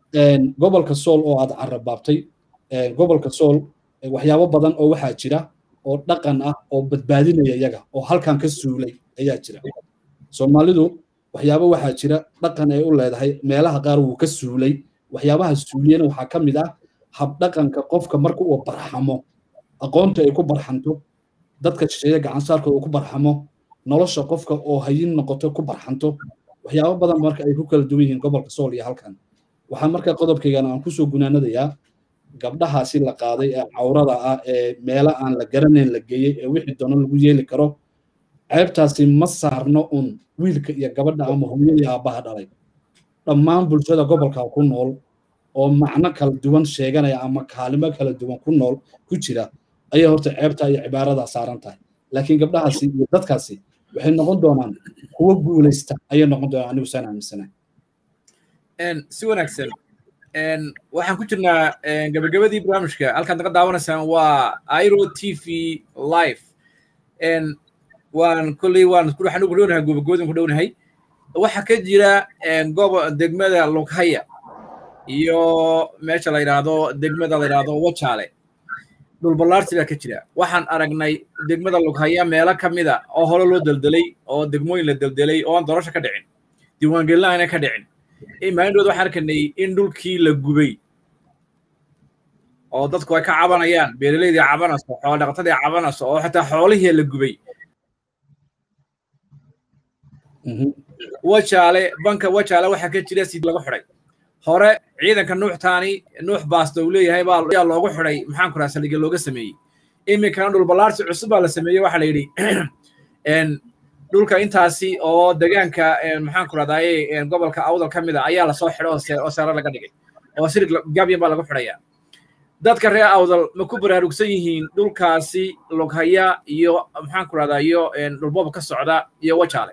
gobolka sool oo aad carabaabtay gobolka sool waxyaabo badan oo waxaa jira oo dhaqan ah oo badbaadinaya iyaga oo halkan ka suulay ayaa jira soomaalidu waxyaabo waxaa jira dhaqan ay u leedahay meelaha qaar wuu ka suulay waxyaabaha suuliyana waxaa ka mid ah habdhaqanka qofka marka uu barxamo aqoonta ay ku barxanto dadka shisheeye gacansaarka uu ku barxamo nolosha qofka oo hayin noqoto ku barxanto waxyaabo badan marka ay ku kala duwan yihiin gobolka sool iyo halkan waxaa marka qodobkaygana aan kusoo gunaanadayaa gabdhahaasi la qaaday ee cawrada ah ee meelo aan la garanayn la geeyey ee wixii doono lagu yeeli karo ceebtaasi ma saarno un wiilka iyo gabadha ama hooyadii aabbaha dhalay dhammaan bulshada gobolka ku nool oo macno kala duwan sheeganaya ama kaalimo kala duwan ku nool ku jira ayay horta ceebta iyo cibaaradaa saaran tahay laakiin gabdhahaasi iyo dadkaasi waxay noqon doonaan kuwo guulaysta ayay noqon doonaan anigu saan aaminsanahay si wanaagsan waxaan ku jirnaa gabagabadii barnaamijka halkaad naga daawanaysaan waa iro t v live waan kolley waan waxaan ugu dhownahay gobogoodin ku dhownahay waxaa ka jira gobo degmada lughaya iyo meesha la yidhaahdo degmada la yidhaahdo wajaale dhulballaarsi baa ka jira waxaan aragnay degmada lughaya meelo ka mida oo hore loo deldelay oo degmooyin la deldelay oo aan doorasho ka dhicin diiwaangelina ayna ka dhicin maalindhood waxaan arkanay in dhulkii la gubay oo dadku ay ka cabanayaan beeraleydii cabanayso xoolo dhaqatadii cabanayso oo xataa xoolihii la gubay wajaale banka wajaale waxaa ka jira sid lagu xidhay hore ciidanka nuuxtaani nuux baasta uu leeyahay baa ayaa loogu xidhay maxaan ku raha saldhigga looga sameeyey iminkana dhulballaarsi cusub baa la sameeyey waxaa la yidhi dhulka intaasi oo degaanka maxaan ku rahdaye gobolka awdal ka mida ayaa lasoo xidho oo seero laga dhigay oo sirig gabyan baa lagu xidhayaa dadka reer awdal ma ku baraarugsan yihiin dhulkaasi lughaya iyo maxaan ku rahdaa iyo dhulboob ka socda iyo wajaale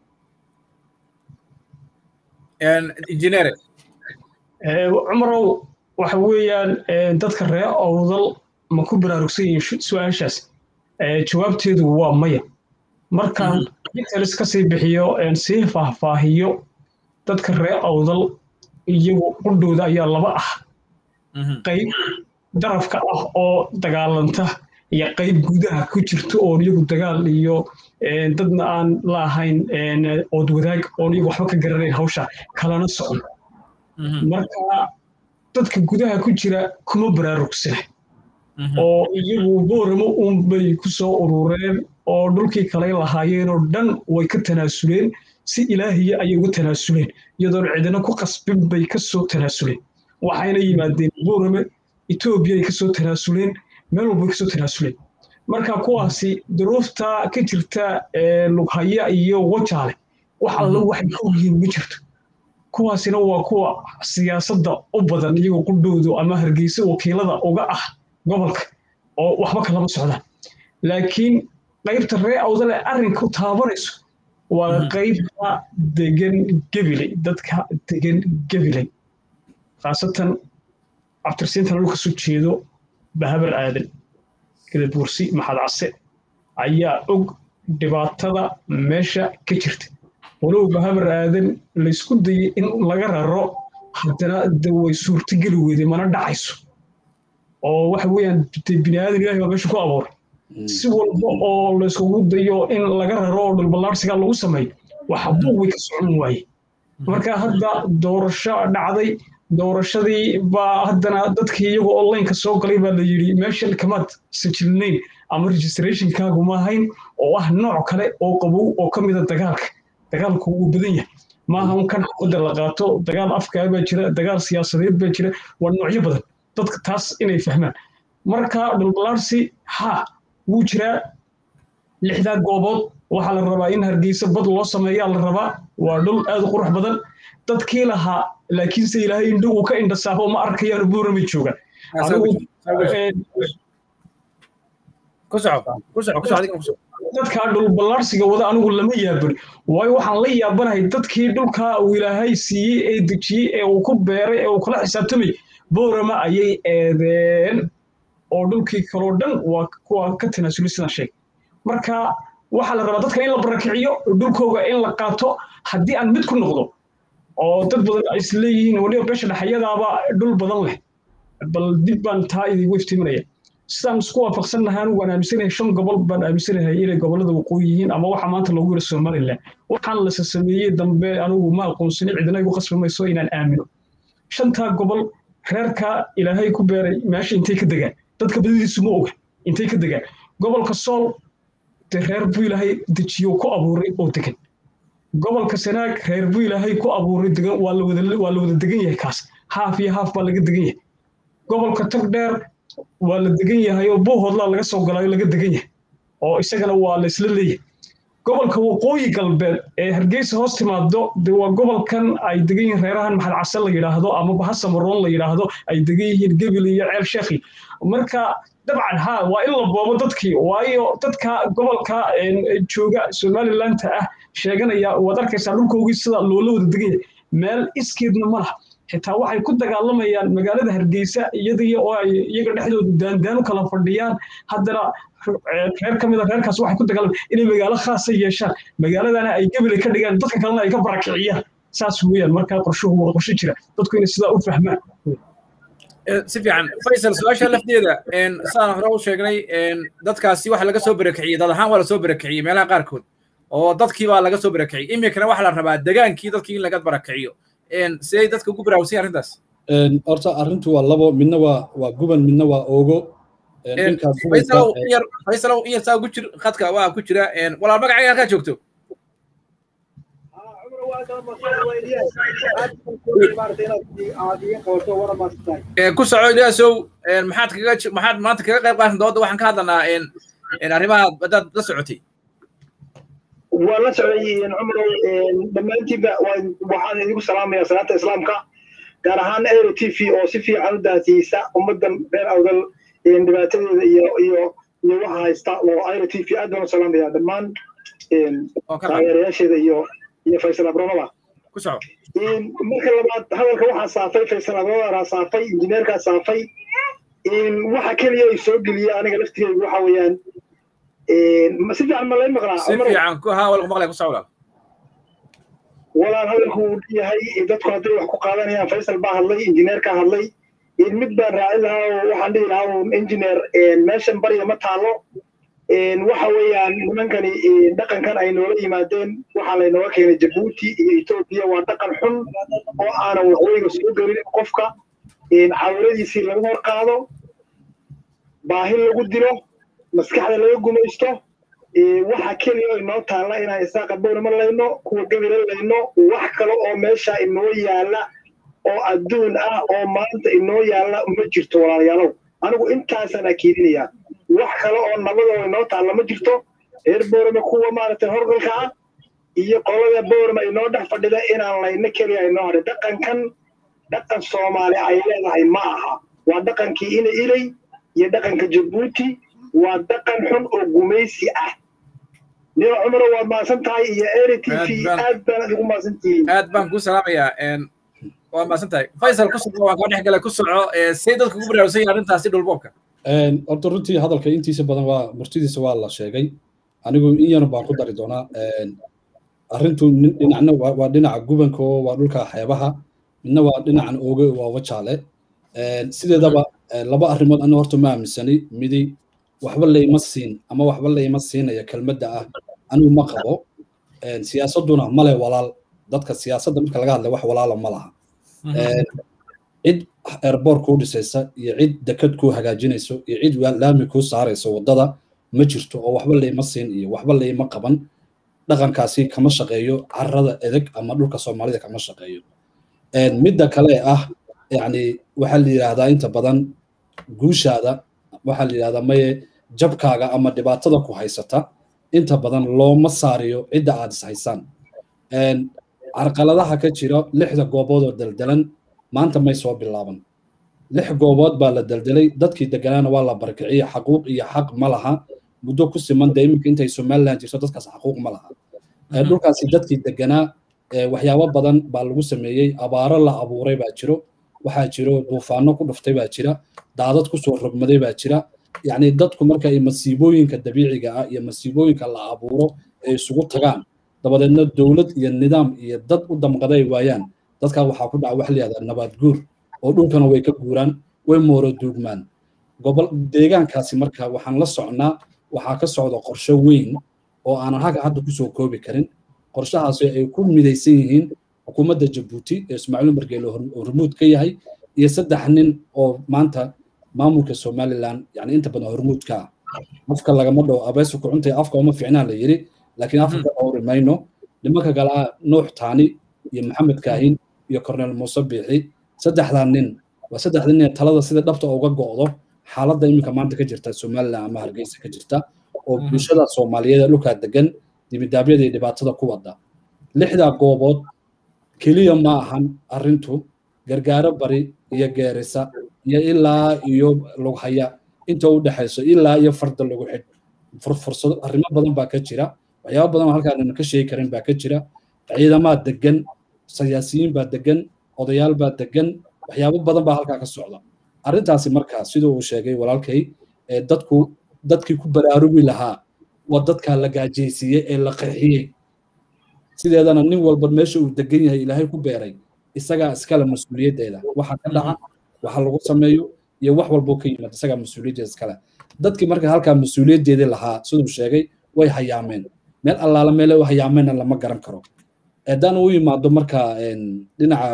injineere cumarow waxa weeyaan dadka reer awdal ma ku baraarugsan yihiin su-aashaas jawaabteedu waa maya markaan details ka sii bixiyo sii faahfaahiyo dadka reer awdal iyagu qudhooda ayaa laba ah qayb darafka ah oo dagaalanta iyo qayb gudaha ku jirta oon iyagu dagaal iyo dadna aan la ahayn ood wadaag oon iyagu waxba ka garanayn hawsha kalana socon marka dadka gudaha ku jira kuma baraarugsana oo iyagu booramo unbay ku soo urureen oo dhulkii kalay lahaayeenoo dhan way ka tanaasuleen si ilaahiya ayay uga tanaasuleen iyadoon cidina ku qasbin bay ka soo tanaasuleen waxayna yimaadeen boorame etoobiyay ka soo tanaasuleen meel walbay ka soo tanaasuleen marka kuwaasi duruufta ka jirta lughaya iyo wajaale wax alla waxay ka ogyihiin ma jirto kuwaasina waa kuwa siyaasadda u badan iyagoo qudhoodu ama hargeysa wakiilada uga ah gobolka oo waxba kalama socdaan laakiin qaybta ree awdale arrinka taabanayso waa qaybta degan gebiley dadka degan gebiley khaasatan cabdirsiintan dhulka soo jeedo bahabar aadan gadabuursi maxad case ayaa og dhibaatada meesha ka jirta walowba habar aadan laysku dayay in laga raro haddana de way suurtogeli weyday mana dhacayso oo waxa weeyaan bini aadan ilahi baa meesha ku abuuray si walba oo layskugu dayo in laga raro oo dhulballaarsiga lagu sameeyo waxa buuq way ka socon waaye marka hadda doorasho dhacday doorashadii baa haddana dadkii iyagoo onlineka soo galay baa la yidhi meeshan kamaad sajilnayn ama registrationkaagu ma ahayn oo ah nooc kale oo qabow oo ka mida dagaalka dagaalku wuu badan yahay maaha un kan xafadda la qaato dagaal afkaa baa jira dagaal siyaasadeed baa jira waa noocyo badan dadka taas inay fahmaan marka dhulbalaarsi ha wuu jiraa lixdaa goobood waxaa la rabaa in hargeysa bad loo sameeyaa la rabaa waa dhul aad u qurux badan dadkii lahaa laakiinse ilaahay indho uu ka indhasaabo ma arkayaan buurama joogaan dadkaa dhulballaarsiga wada anigu lama yaabani waayo waxaan la yaabanahay dadkii dhulkaa uu ilaahay siiyey ee dejiyey ee uu ku beeray ee uu kula xisaabtamay boorama ayay eedeen oo dhulkii kaloo dhan waa kuwa ka tanaasuli sidaan sheegay marka waxaa la rabaa dadka in la barakiciyo dhulkooga in la qaato haddii aan mid ku noqdo oo dad badan ay isleeyihiin waliba beesha dhexyadaaba dhul badan leh bal dib baan taa idigu iftiiminaya sidaan isku waafaqsan nahay anigu waan aaminsanahay shan gobol baan aaminsanahay inay gobollada waqooyi yihiin ama waxa maanta loogu yira somaliland waxaan lase sameeyey dambe anigu ma aqoonsani cidina igu qasbi mayso inaan aamino shantaa gobol reerka ilaahay ku beeray meesha intay ka degaan dadka badidiisu ma oga intay ka degaan gobolka sool dee reer buu ilaahay dejiyo ku abuuray oo degan gobolka sanaag reer buu ilaahay ku abuuray degan waa la wada degan yahay kaas haaf iyo haaf baa laga degan yahay gobolka tagdheer waa la degan yahay oo buuhoodlaa laga soo galaayo laga degan yahay oo isagana waa la isla leeyahay gobolka waqooyi galbeed ee hargeysa hoos timaado de waa gobolkan ay degan yihiin reerahan maxal case la yidhaahdo ama bahasamaroon la yidhaahdo ay degan yihiin gebil iyo ceel sheekhi marka dabcan ha waa in la boobo dadkii waayo dadka gobolka jooga somalilanta ah sheeganaya waad arkaysaa dhulkoogii sida loola wada degan yahay meel iskeedna ma laha xitaa waxay ku dagaalamayaan magaalada hargeysa iyadii oo ay iyaga dhexdooda daandaan u kala fadhiyaan haddana reer ka mida reerkaas waxay ku dagaalamayaan inay magaalo khaasa yeeshaan magaaladana ay gebele ka dhigaan dadka kalena ay ka barakiciyaan saas weeyaan markaa qorshuhu waa qorshe jira dadku inay sidaa u fahmaan si fiican faysal su-aasha lafteeda sidaan hore u sheegnay dadkaasi waxa laga soo barakiciyey dad ahaan waa lasoo barakiciyey meelaha qaarkood oo dadkii baa laga soo barakiciyey iminkana waxaa la rabaa degaankii dadkii in laga barakiciyo siday dadka ugu baraawsan arrintaas horta arrintu waa labo midna waa waa guban midna waa oogo faysalow in yarsaa ugu jir khadka waa ku jira walaal magacayga halkaa joogto ku soco ilaasow maxaad kaga maxaad maanta kaga qayb qaatan dooda waxaan ka hadlanaa arrimaha haddaad la socotay waa la socday cumrow dhammaantiinba waxaan idigu salaamayaa salaanta islaamka gaar ahaan aero t v oo si fiican u daasiyeysa ummaddan reer awdal dhibaatadeeda iyo iyo iyo waxa haysta oo aero t v aad baan u salaamayaa dhammaan taageerayaasheeda iyo iyo faysal abronaba marka labaad hadalka waxaa saafay faysal abronaraa saafay injineerkaa saafay waxa keliya ay soo geliya aniga laftigeygu waxa weeyaan si fiican ma lay maqlaa si fiican ku haa walku maqlay ku socda walaal hadalku uu yahay dadku hadday wax ku qaadanayaan faysal baa hadlay injineerkaa hadlay mid baan raacin lahaa oo waxaan dhihi lahaa un engineer meeshan barya ma taalo waxa weeyaan nimankani dhaqankan ay noola yimaadeen waxaa laynooga keenay jabuuti iyo etoobiya waa dhaqan xun oo aanan waqooyiga soo gelin qofka cawiladiisii laga hor qaado baahi lagu dilo maskaxda laga gumaysto waxa keliya inoo taalla inaan isaaqa bownama layno kuwa gebila layno wax kale oo meesha inoo yaalla oo adduun ah oo maanta inoo yaalla ma jirto walaalayaalow anigu intaasaan akiidinayaa wax kale oo nabadoo inoo taalla ma jirto reer boorama kuwa maaragtay horgalka ah iyo qolada boorama inoo dhex fadhida inaan layno keliya inoo hadhay dhaqankan dhaqan soomaali ay leedahay ma aha waa dhaqankii ina ilay iyo dhaqanka jabuuti waa dhaqan xun oo gumaysi ah nina cumaro waad maasan tahay iyo eri t v aad baan adigu maasan tihiin aad baan kuu salaamayaa waa maasan tahay faysal ku soco waan kaa dhex galay ku soco see dadka ugu baraarugsan yahay arrintaasi dhulboobka horta runtii hadalka intiisa badan waa murtidiisa waa la sheegay anigu in yar baan ku dari doonaa arrintu dhinacna waa dhinaca gubanka oo waa dhulka xeebaha midna waa dhinacan ooge waa wajaale sideedaba laba arrimood aniga horta ma aaminsani midi waxba layma siin ama waxba layma siinaya kelmadda ah anigu ma qabo siyaasadduna male walaal dadka siyaasadda marka laga hadlay wax walaala ma laha cid airboort kuu dhisaysa iyo cid dekad kuu hagaajinayso iyo cid laami kuu saarayso waddada ma jirto oo waxba layma siin iyo waxba layma qaban dhaqankaasi kama shaqeeyo carrada edeg ama dhulka soomaalida kama shaqeeyo midda kale ah yani waxaa la yidhaahdaa inta badan guushaada waxaa la yidhahdaa maye jabkaaga ama dhibaatada ku haysata inta badan looma saariyo cidda aad is haysaan carqaladaha ka jira lixda goobood oo daldalan maanta may soo bilaaban lix goobood baa la daldelay dadkii deganaana waa la barkiciye xaquuq iyo xaq ma laha muddo ku siman dee iminka intay somaliland jirto dadkaas xaquuq ma laha dhulkaasi dadkii deganaa waxyaabo badan baa lagu sameeyey abaaro la abuuray baa jiro waxaa jiro duufaano ku dhuftay baa jira daadad kusoo rogmaday baa jira yacni dadku marka ay masiibooyinka dabiiciga ah iyo masiibooyinka la abuuro ay isugu tagaan dabadeedna dowlad iyo nidaam iyo dad u damqaday waayaan dadkaa waxaa ku dhaca wax la yihahdaa nabaad guur oo dhulkana way ka guuraan way mooro duugmaan gobol deegaankaasi marka waxaan la socnaa waxaa ka socda qorshe weyn oo aanan haga hadda kusoo koobi karin qorshahaasi ay ku midaysan yihiin xukuumadda jabuuti ee ismaaciil margeele hormuud ka yahay iyo saddex nin oo maanta maamulka somaliland yani inta badan hormuudka ah afka lagama dhawo abeesu kucuntay afka uma fiicnaa la yiri laakiin afka dhowri mayno nimanka kale ah nuux taani iyo maxamed kaahin iyo cornel muuse biixi saddexdaa nin waa saddexda nin ee talada sida dhabta uga go'do xaaladda iminka maanta ka jirta somaliland ama hargeysa ka jirta oo bulshada soomaaliyeed ee dhulkaa degan dibidaabyada iyo dhibaatada ku wada lixdaa goobood keliya ma ahan arrintu gargaaro bari iyo geerisa iyo ilaa iyo lughaya inta u dhexayso ilaa iyo farda lagu xidh fursado arrimo badan baa ka jira waxyaaba badan oo halkaan ka sheegi karin baa ka jira ciidamaa degan siyaasiyiin baa degan odayaal baa degan waxyaabo badan baa halkaa ka socda arrintaasi markaa siduu uu sheegay walaalkay dadku dadkii ku baraarugi lahaa waa dadkaa la gaajaysiiyey ee la qeexiyey sideedana nin walba meesha uu degan yahay ilaahay ku beeray isagaa iskale mas-uuliyaddeeda waxa ka dhaca waxa lagu sameeyo iyo wax walboo ka yimaad isagaa mas-uuliyaddeeda iskale dadkii marka halkaa mas-uuliyaddeedii lahaa siduu sheegay way hayaameen meel allaala meele u hayaameenna lama garan karo haddaan u yimaado marka dhinaca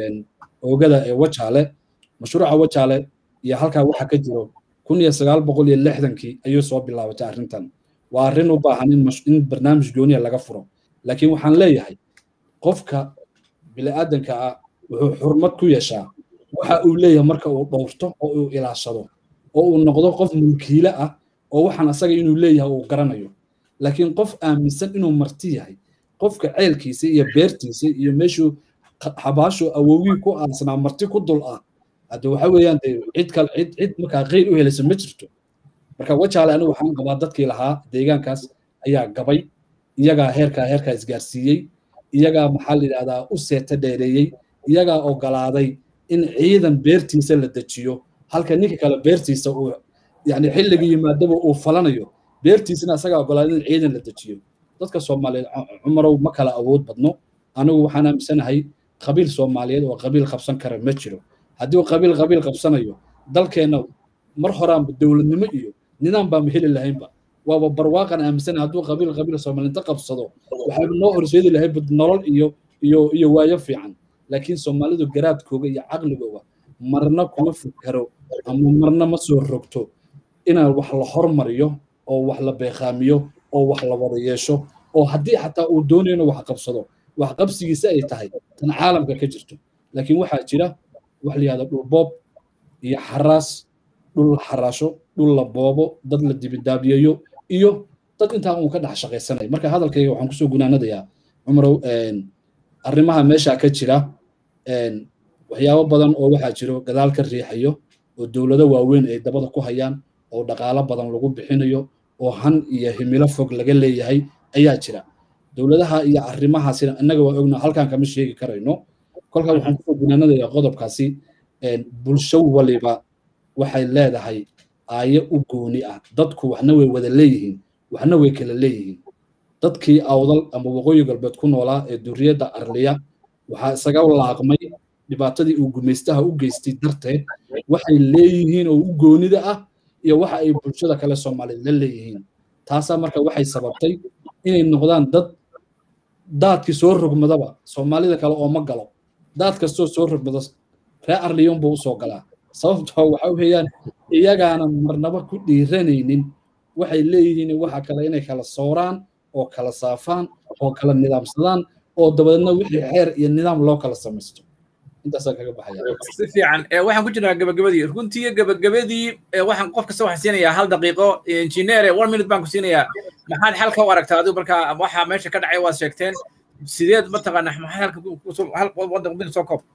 oogada ee wajaale mashruuca wajaale iyo halkaa waxa ka jiro kun iyo sagaal boqol iyo lixdankii ayuu soo bilaabatay arrintan waa arrin u baahan in barnaamij gooniya laga furo laakiin waxaan leeyahay qofka bini'aadanka ah wuxuu xurmad ku yeeshaa waxa uu leeyahay marka uu dhowrto oo uu ilaashado oo uu noqdo qof mulkiile ah oo waxaan asaga inuu leeyahay uu garanayo laakiin qof aaminsan inuu marti yahay qofka ceelkiisa iyo beertiisa iyo meeshuu xabaashu awowgii ku aansanaa marti ku dul ah hadde waxa weeyaan de cid kale cid cid markaa qeyl u helaysa ma jirto marka wajaale anigu waxaan qabaa dadkii lahaa deegaankaas ayaa gabay iyagaa heerkaa heerkaa isgaarsiiyey iyagaa maxaa la yidhahdaa u seeta dheereeyey iyagaa ogolaaday in ciidan beertiisa la dejiyo halka ninka kale beertiisa uu yani xilliga yimaadaba uu falanayo beertiisana isagaa ogolaaday in ciidan la dejiyo dadka soomaaliyeed cumarow ma kala awood badno anigu waxaan aaminsanahay qabiil soomaaliyeed oo qabiil qabsan kara ma jiro haddii uu qabiil qabiil qabsanayo dalkeenna mar horaanba dowladnimo iyo nidaam baama heli lahaynba waaba barwaaqan aaminsan hadduu qabiil qabiil soomaalinta qabsado waxaa noo horseedi lahay nolol iyo iyo iyo waayo fiican laakiin soomaalidu garaadkooga iyo caqligooga marna kuma fikaro ama marna ma soo rogto inaan wax la hormariyo oo wax la beeqaamiyo oo wax la wada yeesho oo haddii xataa uu doonayo inuu wax qabsado wax qabsigiisa ay tahay tan caalamka ka jirto laakiin waxaa jira wax la yihahdo dhul boob iyo xaraas dhul la xaraasho dhul la boobo dad la dibidaabiyeeyo iyo dad intaa uun ka dhex shaqaysanaya marka hadalkayga waxaan kusoo gunaanadayaa cumarow arrimaha meesha ka jira waxyaabo badan oo waxaa jiro gadaal ka riixayo oo dowlado waaweyn ay dabada ku hayaan oo dhaqaalo badan lagu bixinayo oo han iyo himilo fog laga leeyahay ayaa jira dowladaha iyo arrimahaasina innaga waa ogna halkan kama sheegi karayno kolkaa waxaan kusoo gunaanadayaa qodobkaasi bulsho waliba waxay leedahay aayo u gooni ah dadku waxna way wada leeyihiin waxna way kala leeyihiin dadkii awdal ama waqooyi galbeed ku noolaa ee duriyadda arliya waxaa isaga laaqmay dhibaatadii uu gumaystaha u geystay darteed waxay leeyihiin oo u goonida ah iyo waxa ay bulshada kale soomaaliyeed la leeyihiin taasaa marka waxay sababtay inay noqdaan dad daadkii soo rogmadaba soomaalida kale oo ma galo daad kastoo soo rogmado ree arliyon buu usoo galaa sababtoo waxa weeyaan iyagaana marnaba ku dhiiranaynin waxay leeyihiin waxa kale inay kala sooraan oo kala saafaan oo kala nidaamsadaan oo dabadeedna wixii xeer iyo nidaam loo kala samaysto intaasaan kaga baxaya si fiican waxaan ku jirnaa gabagabadii runtii gabagabadii waxaan qof kasta waxaan siinayaa hal daqiiqo injineere one minute baan ku siinayaa maxaad xalka u aragtaa adigu markaa waxa meesha ka dhacay waad sheegteen sideed mataqaana maxaad halka waddanka soo koob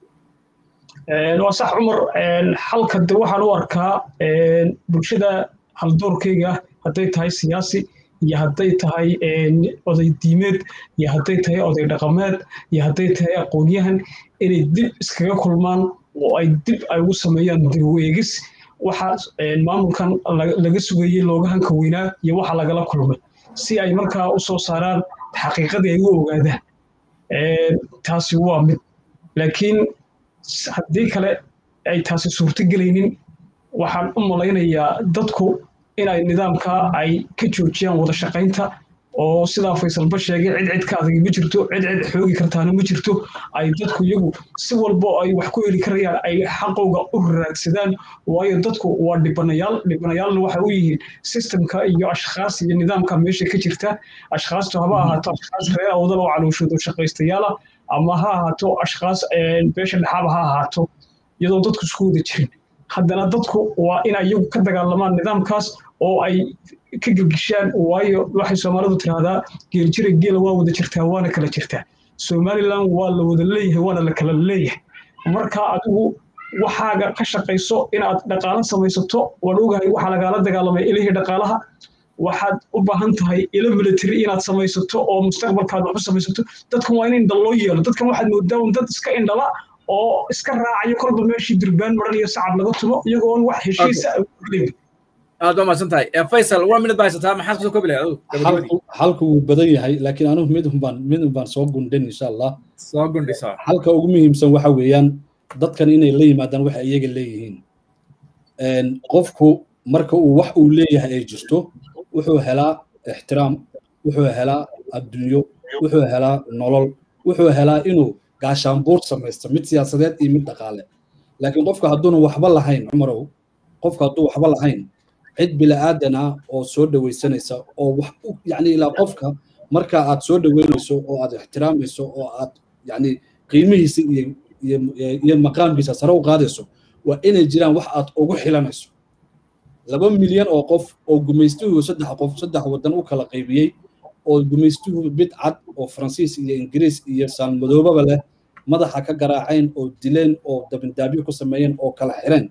waa sax cumar xalka de waxaan u arkaa bulshada haldoorkayga hadday tahay siyaasi iyo hadday tahay oday diimeed iyo hadday tahay oday dhaqameed iyo hadday tahay aqoonyahan inay dib iskaga kulmaan oo ay dib ay ugu sameeyaan dib u eegis waxa maamulkan laga sugayey looga hanka weynaa iyo waxa lagala kulmay si ay markaa u soo saaraan xaqiiqadii ay u ogaadaan taasi waa mid laakiin haddii kale ay taasi suurto gelaynin waxaan u malaynayaa dadku inay nidaamka ay ka joojiyaan wada shaqaynta oo sidaa faysalba sheegay cid cid ka adagi ma jirto cid cid xoogi kartaana ma jirto ay dadku iyagu si walbo ay wax ku heli karayaan ay xaqowga u raadsadaan waayo dadku waa dhibanayaal dhibanayaalna waxa u yihiin sistemka iyo ashkhaas iyo nidaamka meesha ka jirta ashkhaastu haba ahaato ashkhaas reer awdal oo calooshoodo shaqaystayaala ama ha ahaato ashkhaas beesha dhexaaba ha ahaato iyadoo dadku isku wada jirin haddana dadku waa in iyagu ka dagaalamaan nidaamkaas oo ay ka gelgishaan waayo waxay soomaalidu tiraahdaa geeljira geela waa wada jirtaa waana kala jirtaa somalilan waa la wada leeyahay waana la kala leeyahay marka adigu waxaaga ka shaqayso inaad dhaqaalo samaysato waan ogahay waxaa lagaala dagaalamay ilihii dhaqaalaha waxaad u baahan tahay ilo military inaad samaysato oo mustaqbalkaad wax u samaysato dadkan waa in indha loo yeelo dadkan waxaad moodaa un dad iska indhala oo iska raacayo kolba meeshii durbaan maran iyo sacab laga tumo iyagoon wax heshiisa gelin aad waa mahadsan tahay faysal waa minad baa haysataa maxaad kusoo koobi lahayd halku wuu badan yahay laakiin anugu mid unbaan mid unbaan soo gundhan insha allah soo gundhisa halka ugu muhiimsan waxa weeyaan dadkan inay la yimaadaan waxa iyaga leeyihiin qofku marka uu wax uu leeyahay ay jirto wuxuu helaa ixtiraam wuxuu helaa adduunyo wuxuu helaa nolol wuxuu helaa inuu gaashaanbuur samaysto mid siyaasadeed iyo mid dhaqaale laakiin qofka hadduuna waxba lahayn cumarow qofka hadduu waxba lahayn cid bila'aadan ah oo soo dhawaysanaysa oo wax yacni ilaa qofka marka aad soo dhaweynayso oo aad ixtiraamayso oo aad yacni qiimihiisa iyo iyo iyo maqaamkiisa sare u qaadayso waa inay jiraan wax aad ugu xilanayso laba milyan oo qof oo gumaystuhu saddex qof saddex waddan u kala qaybiyey oo gumaystuhu mid cad oo faransiis iyo ingiriis iyo saalmadoobaba leh madaxa ka garaaceen oo dileen oo dabindaabyo ku sameeyeen oo kala xireen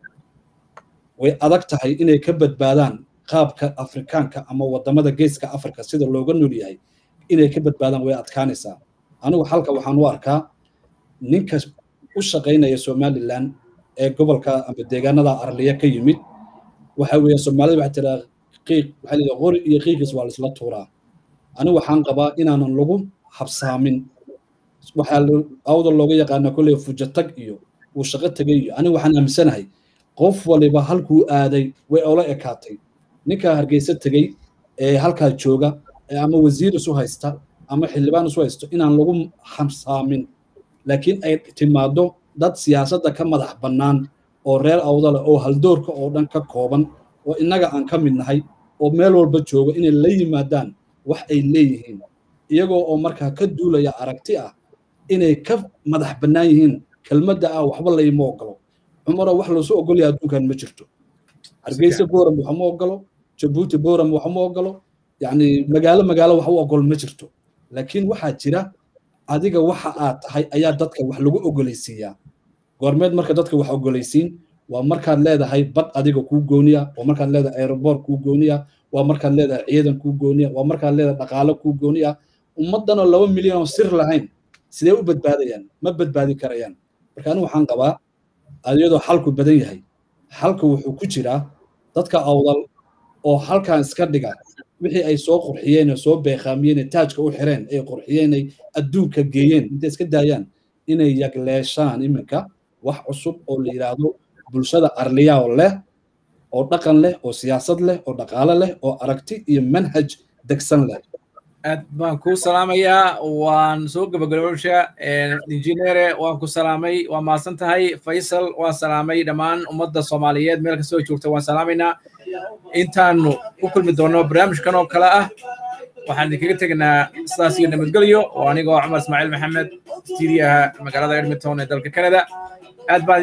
way adag tahay inay ka badbaadaan qaabka afrikaanka ama wadamada geeska afrika sida looga nool yahay inay ka badbaadaan way adkaanaysaa anigu halka waxaan u arkaa ninka u shaqaynaya somalilan ee gobolka ama deegaanada arliya ka yimid waxa weeye soomaalida waxay tiraa qiiq waxay leedahay qori iyo qiiqiis waa laisla tuuraa anigu waxaan qabaa inaanan lagu habsaamin waxaa awda looga yaqaana kolley fujatag iyo uu shaqo tegay iyo anigu waxaan aaminsanahay qof waliba halkuu aaday way ola ekaatay ninkaa hargeysa tegey ee halkaa jooga ama wasiir isu haysta ama xildhibaan isu haysto inaan lagu habsaamin laakiin ay timaado dad siyaasadda ka madax bannaan oo reer awdale oo haldoorka oo dhan ka kooban oo innaga aan ka mid nahay oo meel walba jooga inay la yimaadaan wax ay leeyihiin iyagoo oo markaa ka duulaya aragti ah inay ka madax bannaan yihiin kelmadda ah waxba layma ogolo cumaro wax loosu ogolaya adduunkan ma jirto hargeysa boram waxma ogolo jabuuti boram waxma ogolo yacni magaalo magaalo wax u ogol ma jirto laakiin waxaa jira adiga waxa aad tahay ayaa dadka wax lagu ogolaysiiyaa goormeed marka dadka wax ogolaysiin waa markaad leedahay bad adiga kuu gooniya waa markaad leedahay aeroboor kuu gooniya waa markaad leedahay ciidan kuu gooniya waa markaad leedahay dhaqaalo kuu gooniya ummaddanoo laba milyan oo sir lahayn sidee u badbaadayaan ma badbaadi karayaan marka anigu waxaan qabaa iyadoo xalku badan yahay xalku wuxuu ku jiraa dadka awdal oo halkan iska dhiga wixii ay soo qurxiyeen oo soo beeqaamiyeen taajka u xireen ay qurxiyeen ay adduunka geeyeen intay iska daayaan inay yagleeshaan iminka wax cusub oo la yidhaahdo bulshada arliyaa leh oo dhaqan leh oo siyaasad leh oo dhaqaale leh oo aragti iyo manhaj degsan leh aad baan kuu salaamayaa waan soo gabagabowsha injineere waan ku salaamay waa mahadsan tahay faysal waan salaamay dhammaan ummadda soomaaliyeed meel kastoo joogta waan salaamaynaa intaanu ku kulmi doonno barnaamijkan oo kale ah waxaan idinkaga tegnaa sidaas iyo nabadgelyo oo anigoo cumar ismaaciil maxamed stuudiyaha magaalada edmonton ee dalka canada aad baan